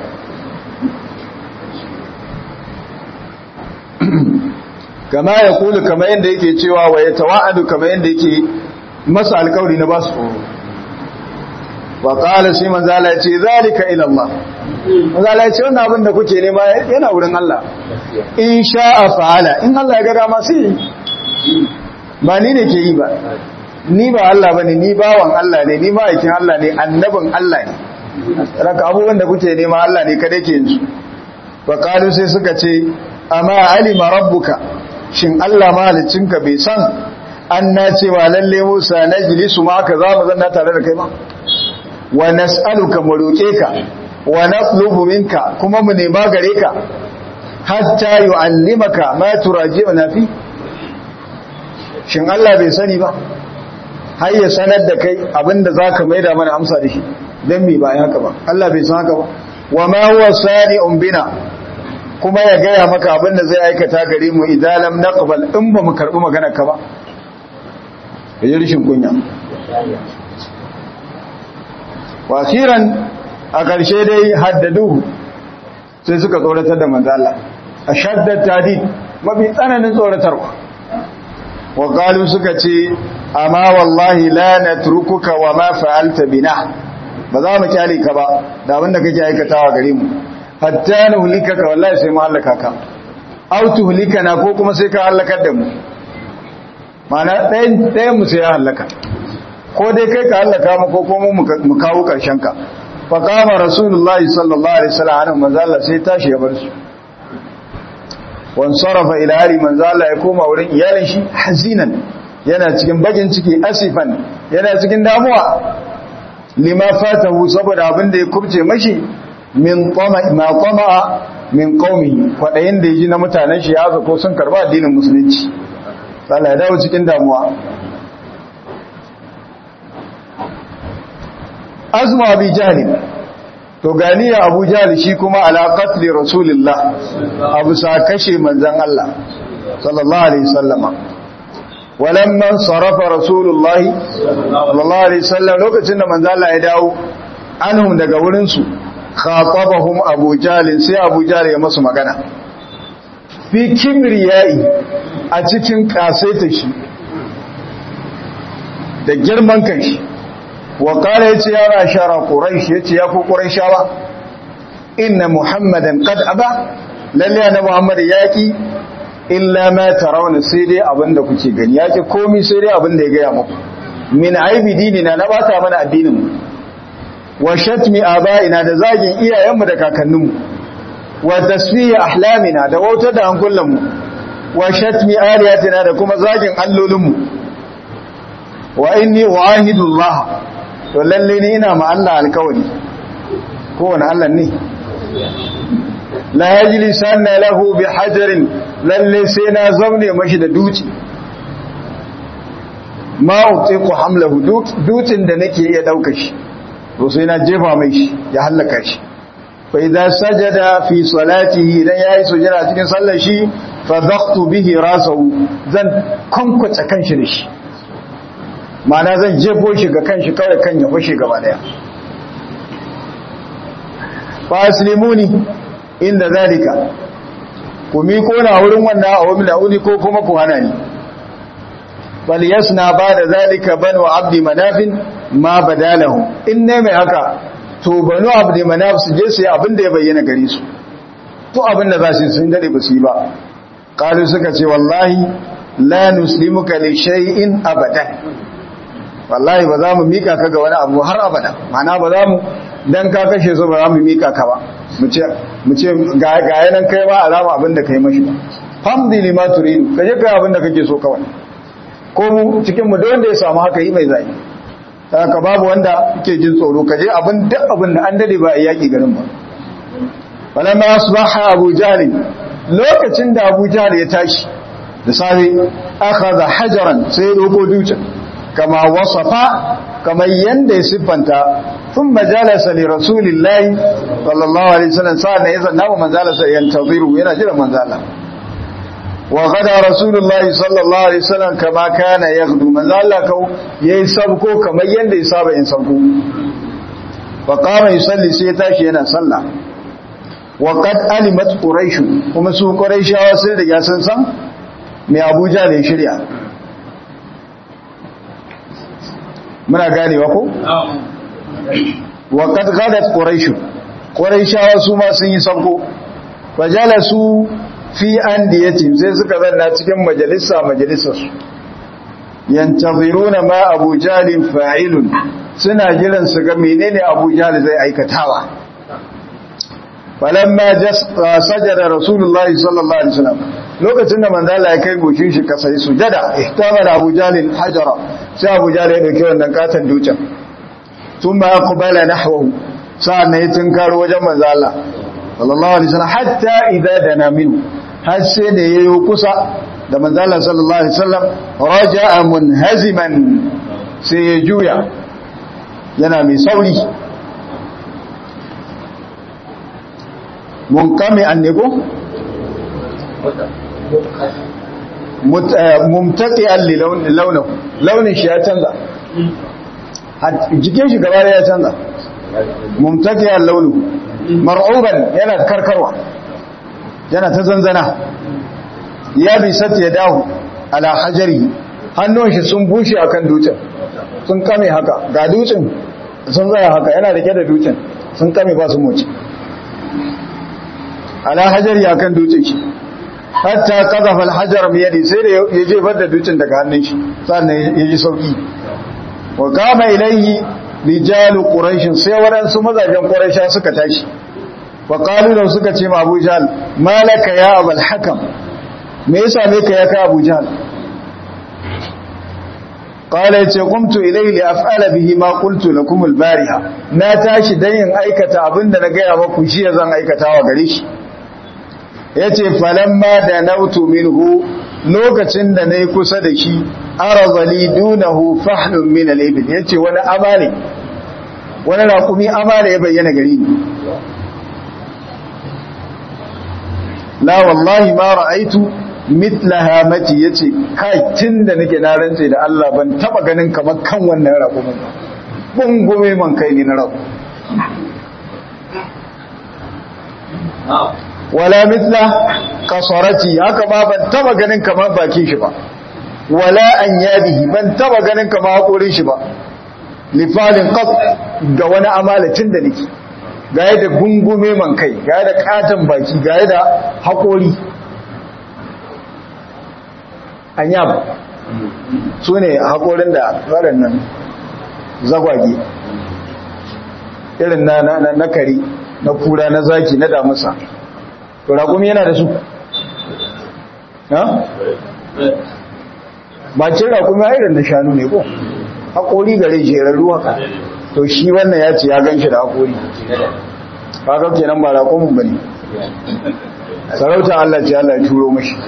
kama ya kulu kama yadda yake cewa wa ya tawa'adu kama yadda yake masa alkawari na basu tsoro wa qala sai manzo Allah ya ce zalika ila Allah manzo Allah ya ce wannan abin da kuke nema yana wurin Allah in sha'a fa'ala in Allah ya ga dama sai ba ni ne ke yi ba ni ba Allah bane ni bawan Allah ne ni ma'aikin Allah ne annabin Allah ne raka abubuwan da kuke nema Allah ne kada ke yin su wa qalu sai suka ce amma alima rabbuka shin Allah mahalicinka bai san an na cewa lalle Musa na jilisu ma ka za mu zanna tare da kai ma wa nas'aluka mu roke ka wa natlubu minka kuma mu nema gare ka hatta yu'allimaka ma turaji'una fi shin Allah bai sani ba har ya sanar da kai abinda zaka maida mana amsa da shi dan me ba haka ba Allah bai san haka ba wa ma huwa sadi'un bina kuma ya gaya maka abin da zai aikata gare mu idan lam naqbal in ba mu karbi magana ka ba yayi rishin kunya wasiran a ƙarshe dai haddadu sai suka tsoratar da manzo Allah ashaddat tadid mafi tsananin tsoratarwa wa qalu suka ce amma wallahi la natrukuka wa ma fa'alta bina ba za mu kyale ka ba da abin da kake aikatawa gare mu hatta nuhlikaka wallahi sai mu halaka ka aw tuhlikana ko kuma sai ka halakar da mu mana ɗayan ɗayan mu sai ya halaka ko dai kai ka halaka mu ko kuma mu kawo karshen ka fa qama rasulullahi sallallahu alaihi wasallam an manzo Allah sai tashi ya bar su wan sarafa ila ali manzo Allah ya koma wurin iyalin shi hazinan yana cikin bakin ciki asifan yana cikin damuwa lima fatahu saboda abin da ya kubce mashi min qama ma qama min qaumi kwadayin da yaji na mutanen shi ya ko sun karba addinin musulunci Allah ya dawo cikin damuwa azma bi jahli to ganiya abu jahli shi kuma ala qatli rasulillah abu sa kashe manzon Allah sallallahu alaihi wasallama walamman sarafa rasulullahi sallallahu alaihi wasallam lokacin da manzo Allah ya dawo anhum daga wurin su khatabahum Abu Jahl sai Abu Jahl ya masu magana fi kibriyai a cikin kasaita shi da girman kan shi wa kala yace ya rashara quraish yace ya ku quraishawa inna muhammadan qad aba lalle annabi muhammad yaki illa ma tarawna sai dai abinda kuke gani yaki komai sai dai abinda ya gaya muku min aibi dinina na bata mana addinin mu wa shatmi abaina da zagin iyayenmu da kakanninmu wa tasfihi ahlamina da wautar da hankulanmu wa shatmi aliyatina da kuma zagin allolinmu wa inni uahidu Allah to lalle ni ina ma Allah alkawari kowane Allah ne la yajlisanna lahu bi hajarin lalle sai na zaune mashi da duci ma utiqu hamlahu dutin da nake iya dauka shi to sai na jefa mai shi ya halaka shi fa idza sajada fi salatihi idan yayi sujada cikin sallar shi fa dhaqtu bihi rasahu zan kwankwace kanshi da shi ma'ana zan jefo shi ga kanshi kawai kan ya fashe gaba daya fa aslimuni inda zalika ku mi kona wurin wannan a wani la'uni ko kuma ku hana ni bal yasna ba da zalika banu abdi manafin ma badalahu in ne mai haka to banu abdi manaf su je su yi abin da ya bayyana gare su to abin da za su sun dade ba su yi ba qalu suka ce wallahi la nuslimuka li shay'in abadan wallahi ba za mu mika ka ga wani abu har abada mana ba za mu dan ka kashe su ba za mu mika ka ba mu ce mu ce ga ga yanan kai ba alama abin da kai mashi famdi lima turidu kaje kai abin da kake so kawai ko mu cikin mu da wanda ya samu haka yi mai zai haka babu wanda yake jin tsoro kaje abin duk abin da an dade ba a yaki garin ba falamma asbaha abu jahl lokacin da abu jahl ya tashi da safe akhadha hajaran sai doko dutsen kama wasafa kamar yanda ya siffanta sun majalasa ne rasulillahi sallallahu alaihi wasallam sa'an ya zanna wa manzalasa yantaziru yana jira manzala wa gada rasulullahi sallallahu alaihi wasallam kama kana yaghdu manzala kau yayi sabko kamar yanda ya saba yin sabko fa qama yusalli sai tashi yana sallah wa qad alimat quraish kuma su quraishawa sun riga sun san me abuja ne shirya muna ganewa ko? wa kad gadat quraish quraishawa su ma sun yi sanko fajalasu fi andiyati sai suka zanna cikin majalisa majalisar su yantaziruna ma abu jalin fa'ilun suna jiran su ga menene abu jal zai aikatawa falamma sajada rasulullahi sallallahu alaihi wasallam lokacin da manzo Allah ya kai goshin shi kasa yi sujada ihtamala Abu Jalil hajara sai Abu Jalil ya dauki wannan katan dutsen thumma aqbala nahwahu sa'an ya tinkaro wajen manzo Allah sallallahu alaihi wasallam hatta idza dana minhu har sai da yayi kusa da manzo Allah sallallahu alaihi wasallam raja'a munhaziman sai ya juya yana mai sauri munkami annego mumtaqi'an li launin launin shi ya canza jikin shi gaba ya canza mumtaqi'an launu mar'uban yana karkarwa yana ta zanzana ya bi sati ya dawo ala hajari hannun shi sun bushe akan dutsen sun kame haka ga dutsen sun tsaya haka yana rike da dutsen sun kame ba su moci ala hajari akan dutsen shi hatta kazafa alhajar biyadi sai da ya jefar da dutsen daga hannun shi sannan ya ji sauki wa kama ilayhi rijalu quraish sai waɗansu mazajen quraisha suka tashi wa qalu da suka ce ma Abu Jahl malaka ya abul hakam me yasa me ka ya ka Abu Jahl qala yace qumtu ilayhi li af'ala bihi ma qultu lakum al-bariha na tashi dan yin aikata abinda na gaya maku shi zan aikata wa gare shi ya ce falamma da nautu minhu lokacin da na yi kusa da shi arazali dunahu fahlun min al-ibil ya ce wani amale wani raƙumi amale ya bayyana gari ni la wallahi ma ra'aitu mitla hamati yace kai tunda nake na rantse da Allah ban taba ganin kamar kan wannan raƙumin ba bungume man kai ni na raƙu wala mithla qasarati haka ma ban taba ganin kamar bakin shi ba wala an yadihi ban taba ganin kamar hakorin shi ba lifalin qat ga wani amalacin da nake ga da gungume man kai ga da katon baki ga da hakori an yaba su ne hakorin da waɗannan zagwage irin na na na kare na kura na zaki na damusa to raƙumi yana da su ha bacin raƙumi a irin na shanu ne ko haƙori gare jerarru haka to shi wannan ya ce ya gan shi da haƙori haka kenan ba raƙumin ba ne sarauta Allah ce Allah ya turo mashi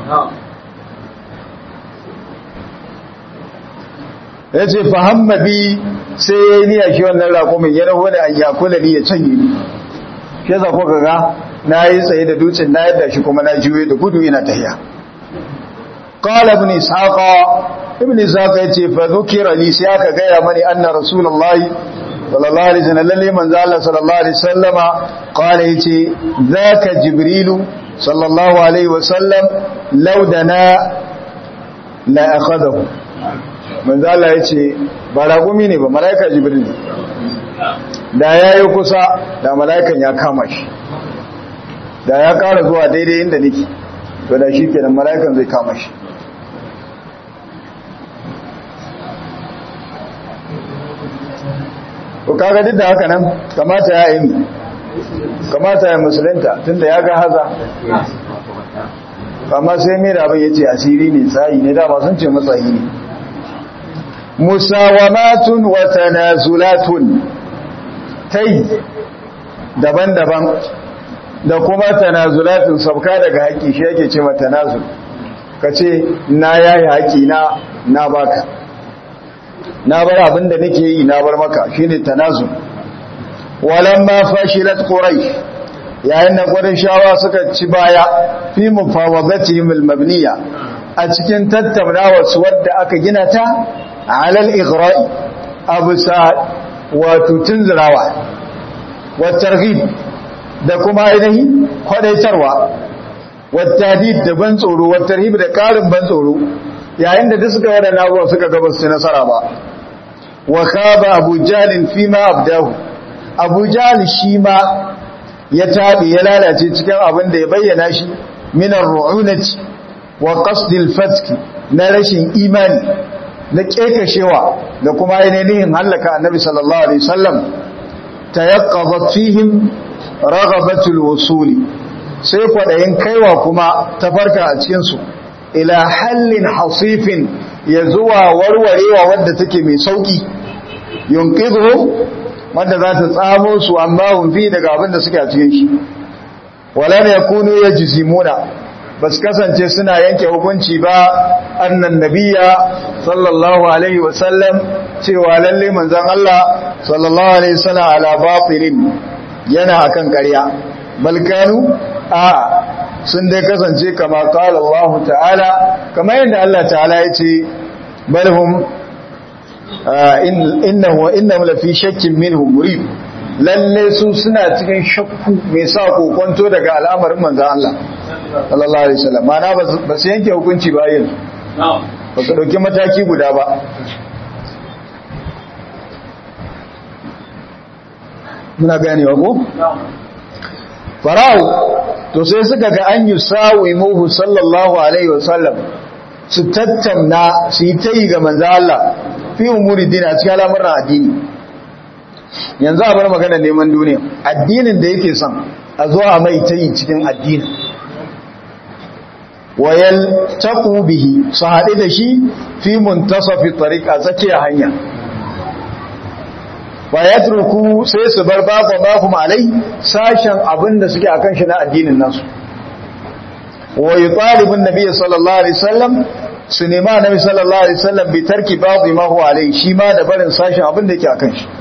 ya ce fahamma bi sai ya yi niya shi wannan raƙumin ya rahu da an yakula ni ya canye ni shi za ku ga na yi tsaye da dutsen na yadda shi kuma na juye da gudu ina tahiya qala ibn ishaqa ibn ishaqa yace fa dhukira li sai aka gaya mani anna rasulullahi sallallahu alaihi wasallam lalle manzo Allah sallallahu alaihi wasallama qala yace zaka jibrilu sallallahu alaihi wasallam law dana la akhadahu manzo Allah yace ba ragumi ne ba malaika jibril da yayi kusa da malaikan ya kama shi da ya kara zuwa daidai inda nake to da shi kenan malaikan zai kama shi ko kaga duk da haka nan kamata ya yi kamata ya musulunta tunda ya ga haza amma sai mai da abin ya ce asiri ne tsayi ne dama sun ce matsayi ne musawamatun wa tanazulatun tai daban-daban da kuma tanazulatun sabka daga haƙi shi yake ce mata tanazul ka ce na yayi haƙi na na baka na bar abin da nake yi na bar maka shine tanazul walamma fashilat quraish yayin da qurayshawa suka ci baya fi mufawadatihim almabniya a cikin tattaunawa su wadda aka gina ta alal ighra'i abusa wato tunzirawa wa targhib da kuma ainihi kwadaitarwa wa tadid da ban tsoro wa tarhib da karin ban tsoro yayin da duk suka wada nabuwa suka gaba su nasara ba wa khaba abu jalin fi ma abdahu abu jali shi ma ya taɓe ya lalace cikin abin da ya bayyana shi minar ru'unati wa qasdil fatki na rashin imani na kekashewa da kuma ainihin hallaka annabi sallallahu alaihi wasallam tayaqqadat fihim raghabatul wusuli sai kwadayin kaiwa kuma ta farka a cikin su ila hallin hasifin ya zuwa warwarewa wadda take mai sauki yunqidhu wanda za ta tsamo su amma hun fi daga abin da suke a cikin shi wala ne yakunu yajzimuna bas kasance suna yanke hukunci ba annan nabiyya sallallahu alaihi wasallam cewa lalle manzon Allah sallallahu alaihi wasallam ala batilin yana akan ƙarya balkanu a sun dai kasance kama qala Allah ta'ala kamar yadda Allah ta'ala ya ce balhum innahu wa innahu lafi shakkin minhu murib lalle su suna cikin shakku mai sa kokonto daga al'amarin manzon Allah sallallahu alaihi wasallam mana ba su yanke hukunci ba yin ba su dauki mataki guda ba muna ganewa ko farao to sai suka ga an yi sawi muhu sallallahu alaihi wasallam su tattauna su yi ta yi ga manzo Allah fi umuri dini a cikin al'amuran addini yanzu a bar magana neman duniya addinin da yake son a zo a mai ta yi cikin addinin wayal taqu bihi su haɗe da shi fi muntasafi tariqa tsakiyar hanya wa yatruku sai su bar babu babu alai sashen abin da suke akan shi na addinin nasu wa yutalibun nabiy sallallahu alaihi wasallam su nema nabi sallallahu alaihi wasallam bi tarki babu ma huwa alai shi ma da barin sashen abin da yake akan shi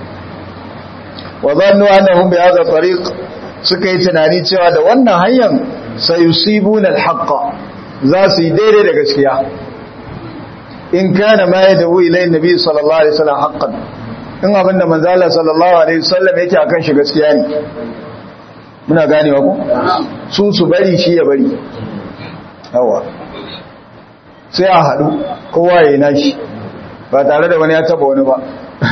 wa zannu annahum bi hadha tariq suka yi tunani cewa da wannan hanyar sayusibuna alhaqqa za su yi daidai da gaskiya in kana ma yadu ilai nabi sallallahu alaihi wasallam haqqan in abinda manzo Allah sallallahu alaihi wasallam yake akan shi gaskiya ne muna ganewa ko su su bari shi ya bari yawa sai a haɗu kowa ya yi nashi ba tare da wani ya taba wani ba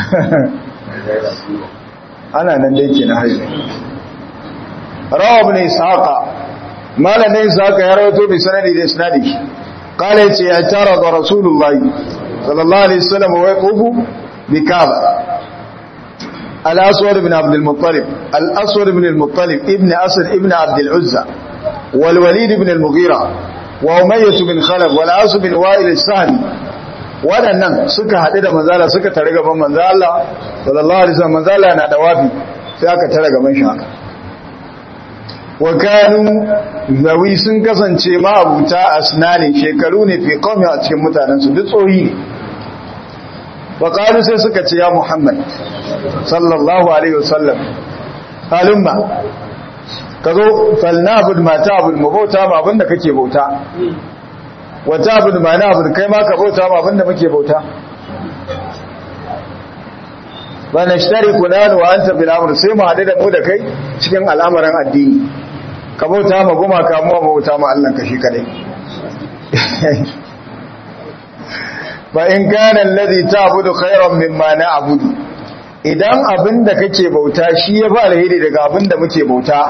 ana nan dai ke na haihu rawa ne saƙa malamin saƙa ya rawato bi sanadi da sanadi kala ce ya tara ga rasulullahi sallallahu alaihi wasallam wa yaqubu bi kaba al-aswad ibn abd al-muttalib al-aswad ibn al-muttalib ibn asad ibn abd al-uzza wal walid ibn al-mughira wa umayyah bin khalaf wal as bin wa'il as-sahmi waɗannan suka haɗu da manzala suka tare gaban manzala sallallahu alaihi wasallam manzala na dawafi sai aka tare gaban shi haka wa kanu zawi sun kasance ma'abuta asnani shekaru ne fi qawmi a cikin mutanen su duk tsohi ne wa qalu sai suka ce ya muhammad sallallahu alaihi wasallam halumma kazo falnabud ma ta'bud mu bauta ma abinda kake bauta wa ta'bud ma na'bud kai ma ka bauta ma abinda muke bauta ba na shtari kunanu wa anta bil amr sai mu hade da mu da kai cikin al'amuran addini ka bauta ma goma ka mu bauta ma Allah ka shi kadai ba in kana alladhi ta'budu khayran mimma na'budu idan abinda kake bauta shi ya fara hidi daga abinda muke bauta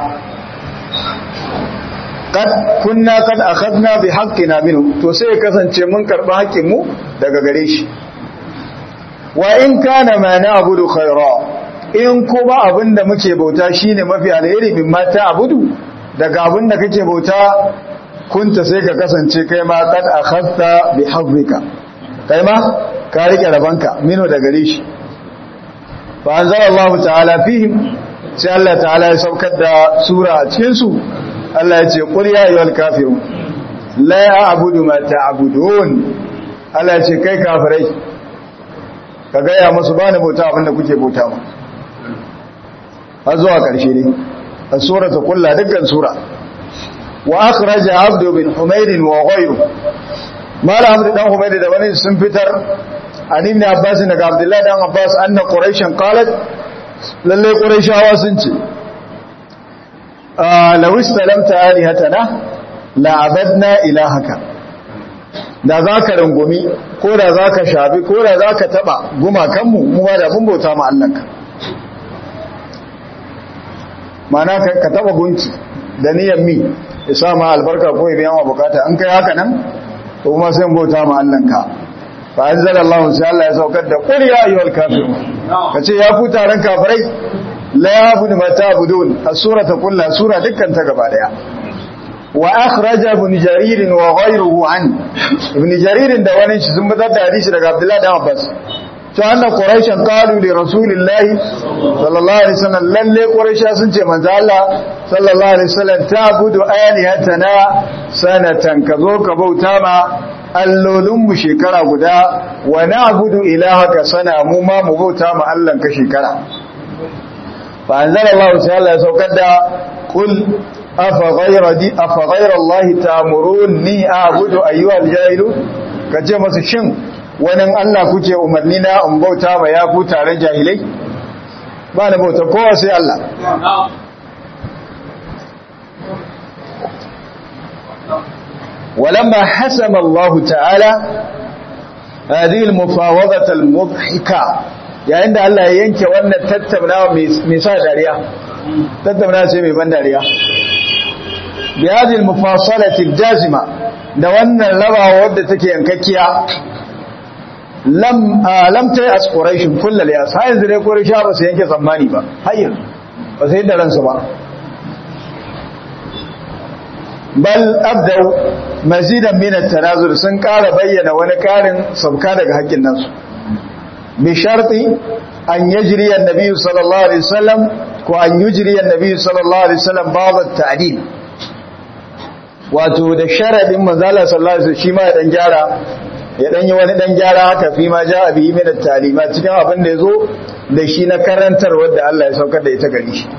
kad kunna kad akhadna bi haqqina minhu to sai kasance mun karba haƙƙin mu daga gare shi wa in kana ma na'budu khayra in kuma abinda muke bauta shine mafi alheri min ma ta'budu daga abinda kake bauta kunta sai ka kasance kai ma kad akhadta bi haqqika kai ma ka rike rabanka minhu daga gare shi fa anzalallahu ta'ala fihim sai Allah ta'ala ya saukar da sura a cikin su Allah ya ce qul ya ayyuhal kafirun la a'budu ma ta'budun Allah ya ce kai kafirai ka gaya musu bani bauta abinda kuke bauta ma har zuwa ƙarshe ne a surata kulla dukkan sura wa akhraja abdu bin humayd wa ghayru mala abdu dan humayd da wani sun fitar an ibn abbas daga abdullahi dan abbas anna quraishan qalat lalle quraishawa sun ce law istalamta alihatana la abadna ilahaka da za ka rungumi ko da za ka shafi ko da za ka taɓa gumakanmu mu ba da mun bauta ma Allahnka mana ka taɓa gunki da niyan mi ya sa ma albarka ko ya biyan wa bukata an kai haka nan to kuma sai bauta ma Allahnka fa anzala Allah sai Allah ya saukar da qul ya ayyuhal kafirun kace ya ku taron kafirai la yabudu ma ta'budun as-surata kullu sura dukkan ta gaba daya وأخرج ابن جرير وغيره عنه ابن جرير da wani shi sun bazar da hadisi daga Abdullah da Abbas to anna quraishan qalu li rasulillah sallallahu alaihi wasallam lalle quraisha sun ce manzo Allah sallallahu alaihi wasallam ta'budu alihatana sanatan kazo ka bauta ma allolin mu shekara guda wa na'budu ilahaka sana mu ma mu bauta ma Allah ka shekara fa anzalallahu ta'ala ya saukar da qul أفغير, دي أفغير الله تأمروني أعبد أيها الجاهلون kace masu shin wani Allah kuke umarni na in bauta ma ya ku taron jahilai ba na bauta kowa sai Allah ولما حسم الله تعالى هذه المفاوضة المضحكة yayin da Allah ya yanke wannan tattaunawa mai sa dariya tattaunawa ce mai ban dariya بهذه المفاصلة الجازمة da wannan rabawa wadda take yankakkiya lam lam tayi as quraish kullal ya sai yanzu dai quraish ba su yanke tsammani ba hayyin ba sai da ransu ba bal abdau mazidan min at-tanazul sun ƙara bayyana wani ƙarin sabka daga haƙƙin nasu bi sharti an yajri an-nabi sallallahu alaihi wasallam ko an yujri an-nabi sallallahu alaihi wasallam ba'd at-ta'dil wato da sharadin manzala sallallahu alaihi wasallam shi ma ya dan gyara ya dan yi wani dan gyara haka fi ma ja abi min at-talima cikin abin da yazo da shi na karantar wanda Allah ya saukar da ita gari shi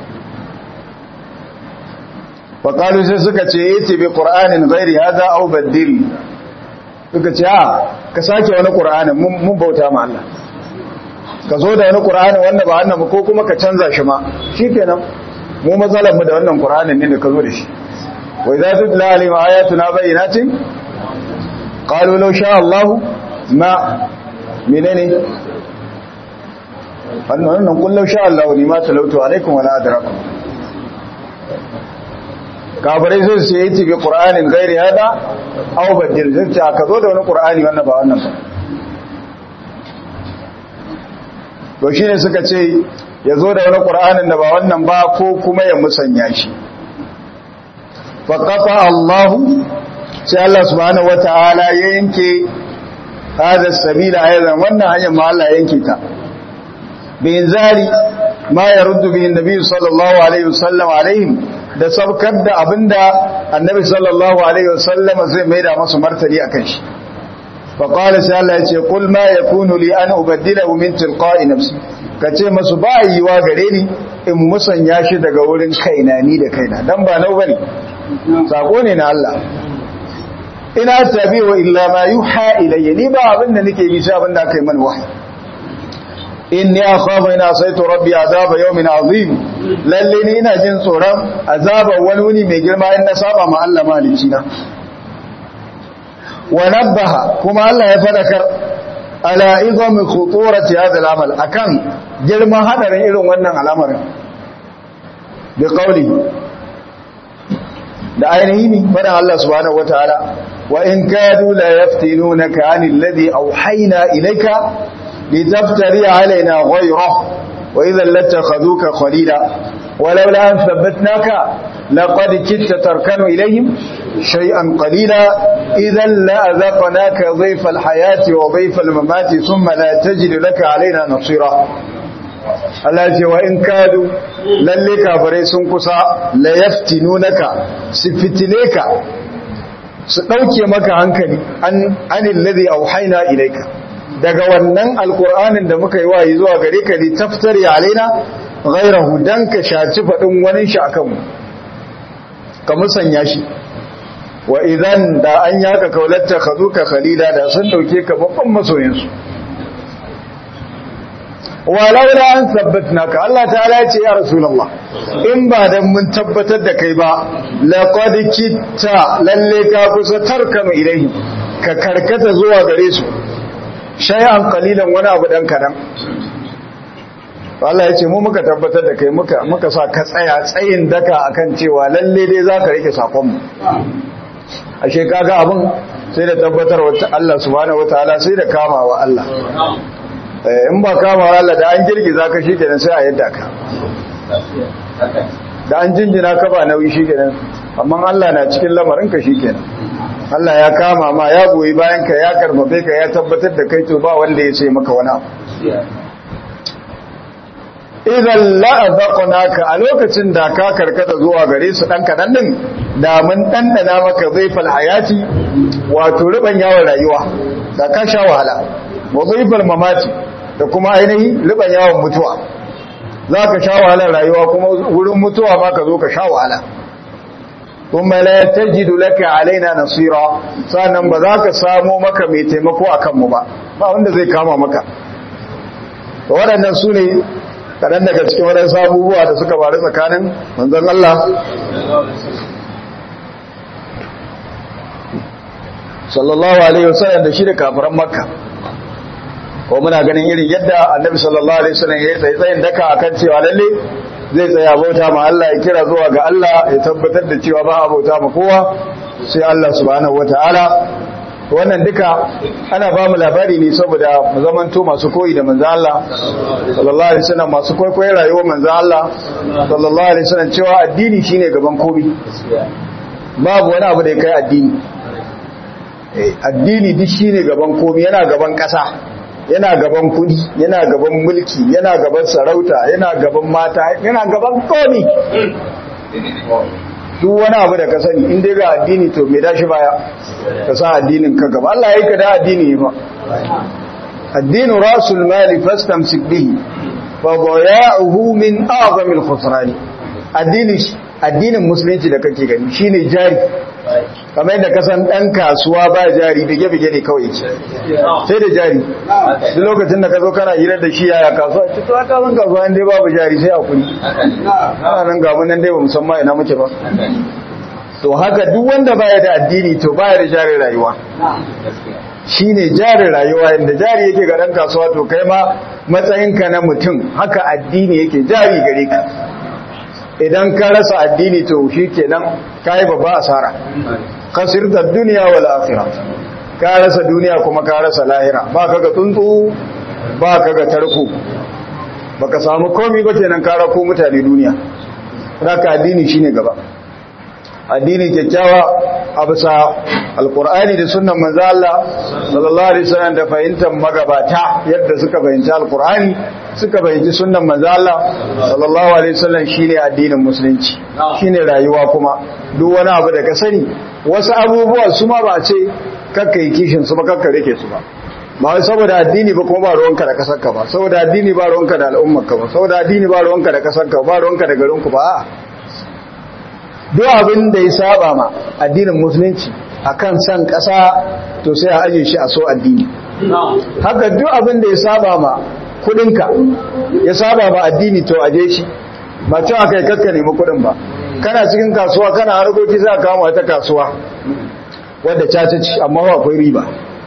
wa qalu sai suka ce yati bi qur'anin ghairi hada aw badil suka ce a ka sake wani qur'anin mun bauta ma Allah ka zo da wani qur'ani wanda ba annabi ko kuma ka canza shi ma shikenan mu matsalar mu da wannan qur'anin ne da ka zo da shi wa idza tutla alaihim ayatuna bayyinatin qalu law sha Allah ma menene wannan nan kullu sha Allah ni ma talautu alaikum wala adrakum kafirai sai su yi tibi qur'anin gairi hada aw badil zai ce ka zo da wani qur'ani wannan ba wannan ba to shine suka ce ya zo da wani qur'anin da ba wannan ba ko kuma ya musanya shi fa qafa Allahu sai Allah subhanahu wataala ya yanke hada sabila aidan wannan hanyar ma Allah yanke ta bin zari ma yaruddu bihi annabi sallallahu alaihi wasallam alaihim da sabkar da abinda annabi sallallahu alaihi wasallam zai maida masu martani akan shi fa qala sai Allah yace qul ma yakunu li an ubaddilahu min tilqa'i nafsi kace masu ba yiwa gare ni in musanya shi daga wurin kaina ni da kaina dan ba nau bane sako ne na Allah ina tabi'u illa ma yuha ilayya ni ba abinda nake yi sai abinda aka yi mana wahayi inni akhafu ina saitu rabbi azaba yawmin azim lalle ni ina jin tsoron azaba wani wuni mai girma in na saba ma Allah malici na wa nabbaha kuma Allah ya fadakar ala izami khuturati hadha al-amal akan girman hadarin irin wannan al'amarin bi qawli da ainihi ne fadan Allah subhanahu wataala wa in kadu la yaftinunaka anil ladhi awhayna ilayka لتفتري علينا غيره وإذا لاتخذوك خليلا ولولا أن ثبتناك لقد كدت تركن إليهم شيئا قليلا إذا لأذقناك ضيف الحياة وضيف الممات ثم لا تجد لك علينا نصيرا Allah ce wa in kadu lalle kafirai sun kusa la yaftinunaka su fitile ka su dauke maka hankali an anil ladhi auhayna ilayka daga wannan alkur'anin da muka yi wayi zuwa gare ka li taftari alaina ghayrahu dan ka shaci fadin wani shi akan mu ka musanya shi wa idan da an yaka kaulatta khazuka khalila da sun dauke ka babban masoyin su walaula an sabbatnaka Allah ta'ala ya ce ya rasulullah in ba dan mun tabbatar da kai ba laqad kitta lalle ka kusa tarkanu ilaihi ka karkata zuwa gare su shay'an qalilan wani abu dan kadan Allah ya ce mu muka tabbatar da kai muka muka sa ka tsaya tsayin daka akan cewa lalle dai zaka rike sakon mu ashe kaga abun sai da tabbatar wa Allah subhanahu wataala sai da kamawa Allah in ba kamawa Allah da an girgiza ka shikenan sai a yadda ka da an jinjina ka ba nauyi shikenan amma Allah na cikin lamarin ka shikenan Allah ya kama ma ya goyi bayan ka ya karfafe ka ya tabbatar da kai to ba wanda ya ce maka wani abu idan la'azaqnaka a lokacin da ka karkata zuwa gare su dan kadan din da mun dandana maka zaifal hayati wato riban yawon rayuwa da ka sha wahala wa zaifal mamati da kuma ainihi riban yawon mutuwa zaka sha wahalar rayuwa kuma wurin mutuwa ma ka zo ka sha wahala kuma la tajidu laka alaina nasira sannan ba za ka samu maka mai taimako akan mu ba ba wanda zai kama maka to waɗannan su ne kaɗan daga cikin waɗansu abubuwa da suka faru tsakanin manzon Allah sallallahu alaihi wasallam da shi da kafiran makka ko muna ganin irin yadda annabi sallallahu alaihi wasallam ya tsaye tsayin daka akan cewa lalle zai tsaya bauta ma Allah ya kira zuwa ga Allah ya tabbatar da cewa ba a bauta ma kowa sai Allah subhanahu wataala wannan duka ana ba mu labari ne saboda mu zamanto masu koyi da manzo Allah sallallahu alaihi wasallam masu kwaikwayon rayuwar manzo Allah sallallahu alaihi wasallam cewa addini shine gaban komai babu wani abu da ya kai addini addini duk shine gaban komai yana gaban kasa yana gaban kudi yana gaban mulki yana gaban sarauta yana gaban mata yana gaban komai duk wani abu da ka sani in dai ga addini to me dashi baya ka sa addinin ka gaba Allah yayi ka da addini ba addinu rasul mali fastamsik bihi fa daya'uhu min a'zamil khusran addini addinin musulunci da kake gani shine jari kamar yadda kasan dan kasuwa ba jari bige-bige ne kawai ce sai da jari duk lokacin da ka zo kana hirar da shi yaya kasuwa ce to aka zan kasuwa inda babu jari sai hakuri ana nan gamu nan dai ba musamman ina muke ba to haka duk wanda baya da addini to baya da jari rayuwa shine jari rayuwa inda jari yake ga dan kasuwa to kai ma matsayinka na mutum haka addini yake jari gare ka idan ka rasa addini to shi kenan ka yi babba asara kasir da duniya wal akhirah ka rasa duniya kuma ka rasa lahira ba ka ga tsuntsu ba ka ga tarko baka samu komai ba kenan ka rako mutane duniya haka addini shine gaba addini kyakkyawa a bisa alkur'ani da sunan manzo Allah sallallahu alaihi wasallam da fahimtar magabata yadda suka fahimci alkur'ani suka fahimci sunan manzo Allah sallallahu alaihi wasallam shine addinin musulunci shine rayuwa kuma duk wani abu da ka sani wasu abubuwa su ma ba ce kakka yi kishin su ba kakka rike su ba ba wai saboda addini ba kuma ba ruwanka da kasarka ba saboda addini ba ruwanka da al'ummarka ba saboda addini ba ruwanka da kasarka ba ruwanka da garinku ba a'a duk abin da ya saba ma addinin musulunci akan san ƙasa to sai a aje shi a so addini haka duk abin da ya saba ma kudinka ya saba ma addini to aje shi ba cewa kai kakka nemi kudin ba kana cikin kasuwa kana harkoki za ka kama wata kasuwa wadda caca ci amma ba akwai riba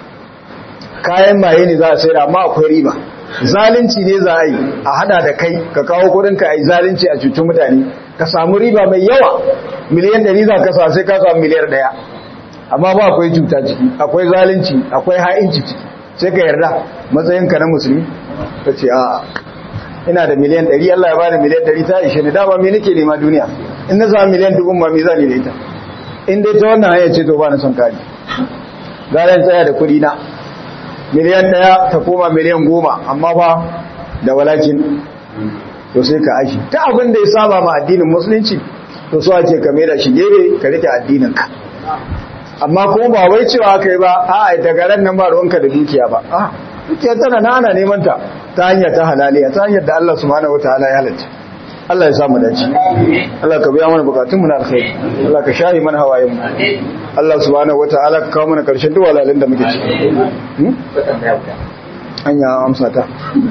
kayan maye ne za a sayar amma akwai riba zalunci ne za a yi a hada da kai ka kawo kudinka a yi zalunci a cuci mutane ka samu riba mai yawa miliyan ɗari za ka sa sai ka samu miliyar ɗaya amma ba akwai cuta ciki akwai zalunci akwai ha'inci ciki sai ka yarda matsayinka na musulmi ka ce a ina da miliyan ɗari Allah ya bani miliyan ɗari ta ishe ni dama me nake nema duniya in na samu miliyan dubun ma me za ni da ita in dai ta wannan hanyar ce to ba na son kari zaren tsaya da kuɗi na miliyan ɗaya ta koma miliyan goma amma ba da walakin to sai ka ashi ta abin da ya saba ma addinin musulunci to so ake ka da shi gebe ka rike addinin ka amma kuma ba wai cewa aka yi ba a daga ran nan ba ruwanka da dukiya ba a dukiya tana na ana neman ta ta hanyar ta halaliya ta hanyar da Allah subhanahu wataala ya halatta Allah ya sa mu dace Allah ka biya mana bukatun mu na alkhairi Allah ka shahi mana hawayen mu Allah subhanahu wataala ka kawo mana karshen duk walalin da muke ciki hanya amsa ta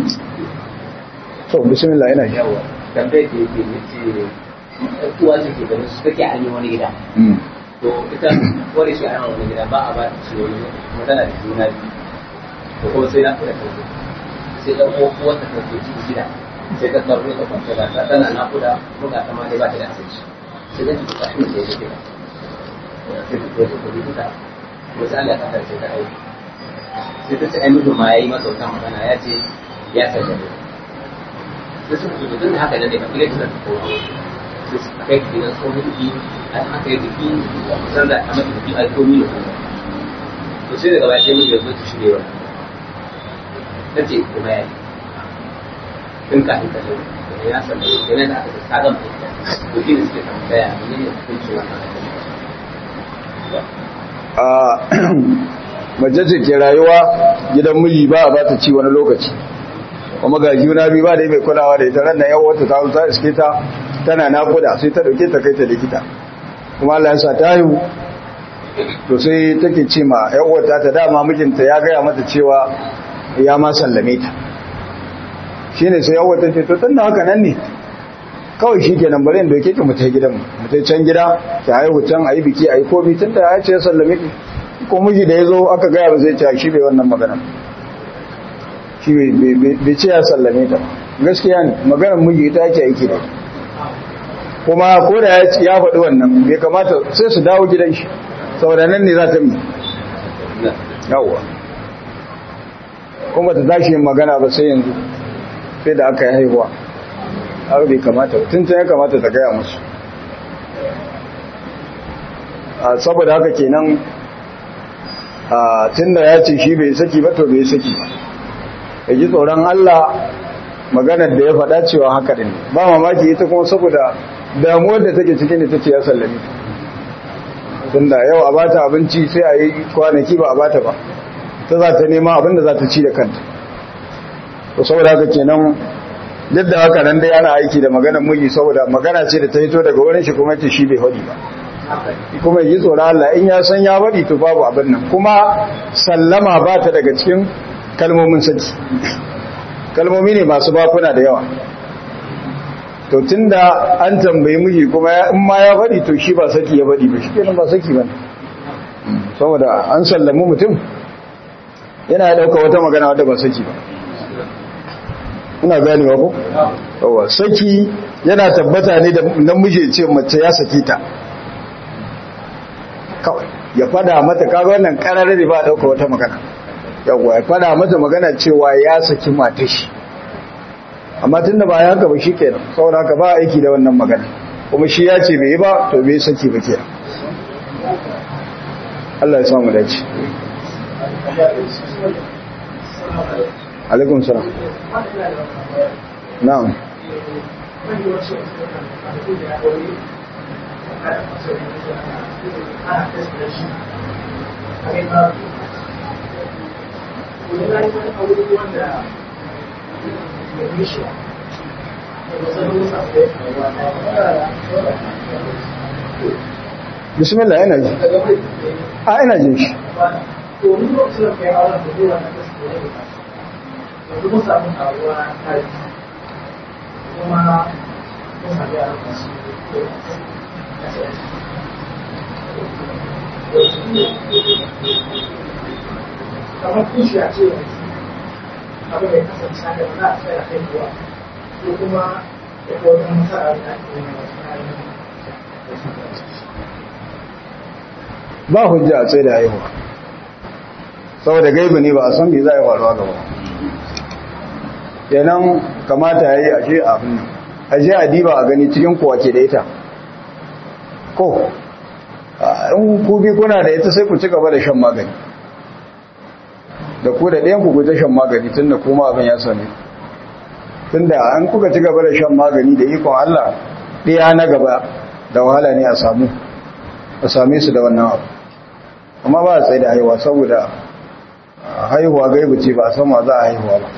to bismillah ina ji yawa tambayar da yake yace uwa ce ke ganin su take an yi wani gida to ita wani shi an wani gida ba a ba ta ciwo ne magana da juna biyu to kuma sai na kula da sai dan uwa uwa ta take cikin gida sai ta tsaro ta kwanta da ta tana na kula ko ga ma dai ba ta da asiri sai da ta tashi da yake gida sai ta ce ko ta wasu Allah ta sai ta aiki sai ta ce ai mutum ma yayi masa wata magana ya ce ya sallame da suka zo tun haka da ne ba kire ta kowa sai su kai gidan tsohon biki a haka yi biki a kusan da a mata biki a komi da kuma to sai daga baya sai mun yanzu ta shirya ta ce kuma ya yi tun kafin ka zo da ya san da yana da aka ta gama ita to shi ne suke tambaya ne ne hukunci wannan a mace ce ke rayuwa gidan miji ba a bata ci wani lokaci kuma ga juna biyu ba da mai kulawa da ita ran nan yawo ta zo ta iske ta tana nakuda sai ta dauke ta kai ta likita kuma Allah ya sa ta haihu to sai take ce ma yawo ta ta dama mijinta ya gaya mata cewa ya ma sallame ta shine sai yawo ta ce to tunda haka nan ne kawai shi kenan bari in doke ki mu ta gidan mu ta can gida ki haihu can ayi biki ayi komi tunda ya ce ya sallame ki ko miji da yazo aka gaya ba zai ce shi bai wannan magana shi bai ce ya sallame ta gaskiya ne maganar miji ita ake aiki da kuma ko da ya faɗi wannan bai kamata sai su dawo gidan shi saboda nan ne za ta mi yawwa kuma ta tashi yin magana ba sai yanzu sai da aka yi haihuwa har bai kamata tun ya kamata ta gaya musu saboda haka kenan tun da ya ce shi bai saki ba to bai saki ba ya ji tsoron Allah maganar da ya faɗa cewa haka ɗin ba mamaki ita kuma saboda damuwar da take cikin ita ce ya sallami tun da yau a bata abinci sai a yi kwanaki ba a bata ba ta za ta nema abinda za ta ci da kanta to saboda haka kenan duk da haka nan dai ana aiki da maganar miji saboda magana ce da ta hito daga wurin shi kuma ce shi bai faɗi ba kuma yi tsoron Allah in ya san ya faɗi to babu abin nan kuma sallama ba ta daga cikin kalmomin saki kalmomi ne masu bakuna da yawa to tunda an tambayi miji kuma in ma ya faɗi to shi ba saki ya faɗi ba shi kenan ba saki ba saboda an sallamu mutum yana ya ɗauka wata magana wadda ba saki ba ina ganewa ko yawa saki yana tabbata ne da namiji ce mace ya saki ta kawai ya fada mata kaga wannan kararre ne ba dauka wata magana yawa ya fada mata magana cewa ya saki mata shi amma tunda ba ya haka ba shikenan saboda haka ba aiki da wannan magana kuma shi ya ce bai yi ba to bai saki ba kenan Allah ya samu dace alaikum salam na'am bismillah ina ji a ina jin shi kamar kishi a ce abu mai kasance da ba za a tsaya haihuwa ko kuma da ko wata masara da ake yi ba hujja a tsaye da haihuwa saboda gaibu ne ba a san me za a yi faruwa gaba kenan kamata ya yi a ce abin nan a je a diba a gani cikin kowa ke da ita ko in ku bi kuna da ita sai ku ci gaba da shan magani da ku da ɗayan ku ku ta shan magani tun da kuma abin ya same tun da an kuka ci gaba da shan magani da ikon Allah ɗaya na gaba da wahala ne a samu a same su da wannan abu amma ba a tsaye da haihuwa saboda haihuwa gaibu ce ba a san ma za a haihuwa ba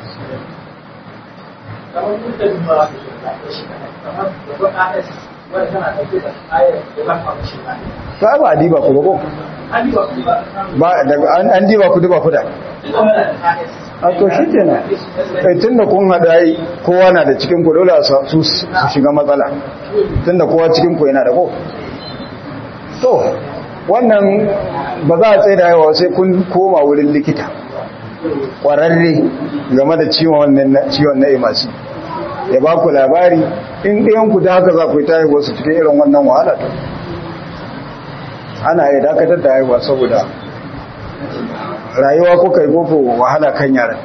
kamar mutum ba da shi kamar da ba a wanda tana ɗauke da ayar da ba a shi ba ta ba a diba ku ba ko an yi wa kuma ba daga an an diba ku diba ku da a to shi kenan eh tunda kun hada yi kowa na da cikin ku dole a sa- su su shiga matsala tunda kowa cikin ku yana da ko to wannan ba za a tsaye da yawa sai kun koma wurin likita kwararre game da ciwon wannan na- ciwon na imasi ya ba ku labari in ɗayan ku da haka za ku yi ta haihuwa su cikin irin wannan wahala to ana iya dakatar da haihuwa saboda rayuwa kuka yi koko wahala kan yaran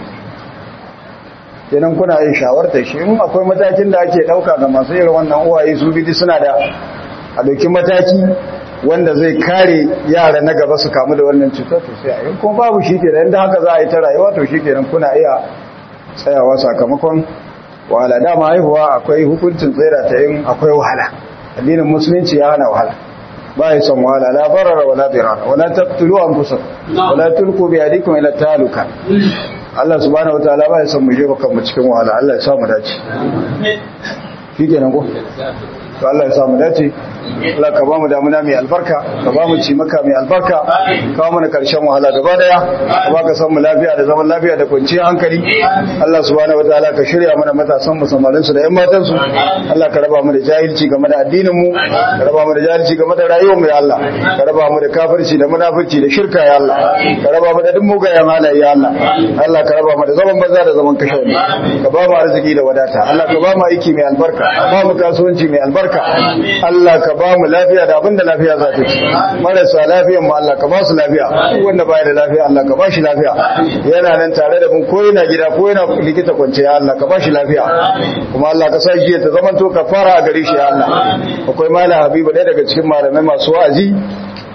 kenan kuna yin shawartar shi in akwai matakin da ake ɗauka ga masu irin wannan uwaye su bidi suna da a ɗauki mataki wanda zai kare yara na gaba su kamu da wannan cutar to sai a yi kuma babu shi ke da haka za a yi ta rayuwa to shi kenan kuna iya tsayawa sakamakon wahala dama haihuwa akwai hukuncin tsira ta yin akwai wahala addinin musulunci ya hana wahala ba ya son wahala la barara wala dirara wala taqtulu anfusakum wala tulqu bi yadikum ila taluka Allah subhanahu wataala ba ya son mu jefa kanmu cikin wahala Allah ya sa mu dace shikenan ko to Allah ya sa mu dace Allah ka ba mu damuna mai albarka ka ba mu ci maka mai albarka ka ba mu na karshen wahala gaba daya ka ba ka san mu lafiya da zaman lafiya da kwanciyar hankali Allah subhanahu wataala ka shirya mana matasan mu samarin su da ƴan matan su Allah ka raba mu da jahilci game da addinin mu ka raba mu da jahilci game da rayuwar mu ya Allah ka raba mu da kafirci da munafurci da shirka ya Allah ka raba mu da duk mugayen halaye ya Allah Allah ka raba mu da zaman banza da zaman kashe wani ka ba mu arziki da wadata Allah ka ba mu aiki mai albarka ka ba mu kasuwanci mai albarka Allah ka ba mu lafiya da abinda lafiya za ta ci marasa lafiyan mu Allah ka ba su lafiya duk wanda baya da lafiya Allah ka ba shi lafiya yana nan tare da mun ko yana gida ko yana likita kwance ya Allah ka ba shi lafiya kuma Allah ka sa shi ta zaman to kafara a gare shi ya Allah akwai malam Habibu ɗaya daga cikin malamai masu wa'azi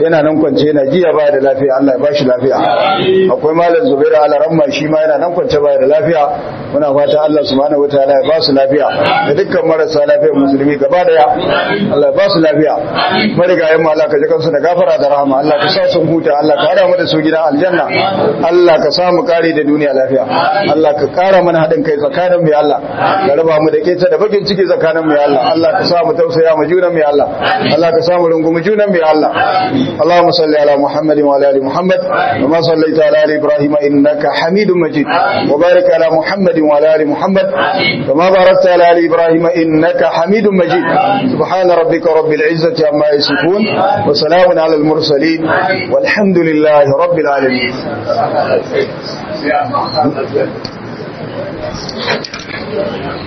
yana nan kwance yana jiya ba da lafiya Allah ya ba shi lafiya akwai malam Zubairu Alaramma shi ma yana nan kwance ba da lafiya muna fata Allah subhanahu wataala ya ba su lafiya da dukkan marasa lafiyar musulmi gaba daya Allah ya ba su lafiya marigayen mu Allah ka ji kansu da gafara da rahama Allah ka sa sun huta Allah ka hada mu da su gidan aljanna Allah ka sa mu kare da duniya lafiya Allah ka kara mana hadin kai tsakanin mu ya Allah ka raba mu da keta da bakin ciki tsakanin mu ya Allah Allah ka sa mu tausaya mu junan mu ya Allah Allah ka sa mu rungumi junan mu ya Allah Allahumma salli ala Muhammad wa ala ali Muhammad kama sallaita ala ali Ibrahim innaka Hamidum Majid wa barik ala Muhammad wa ala ali Muhammad kama barakta ala ali Ibrahim innaka Hamidum Majid subhana rabbika rabbil izzati amma yasifun wa salamun ala al mursalin walhamdulillahi rabbil alamin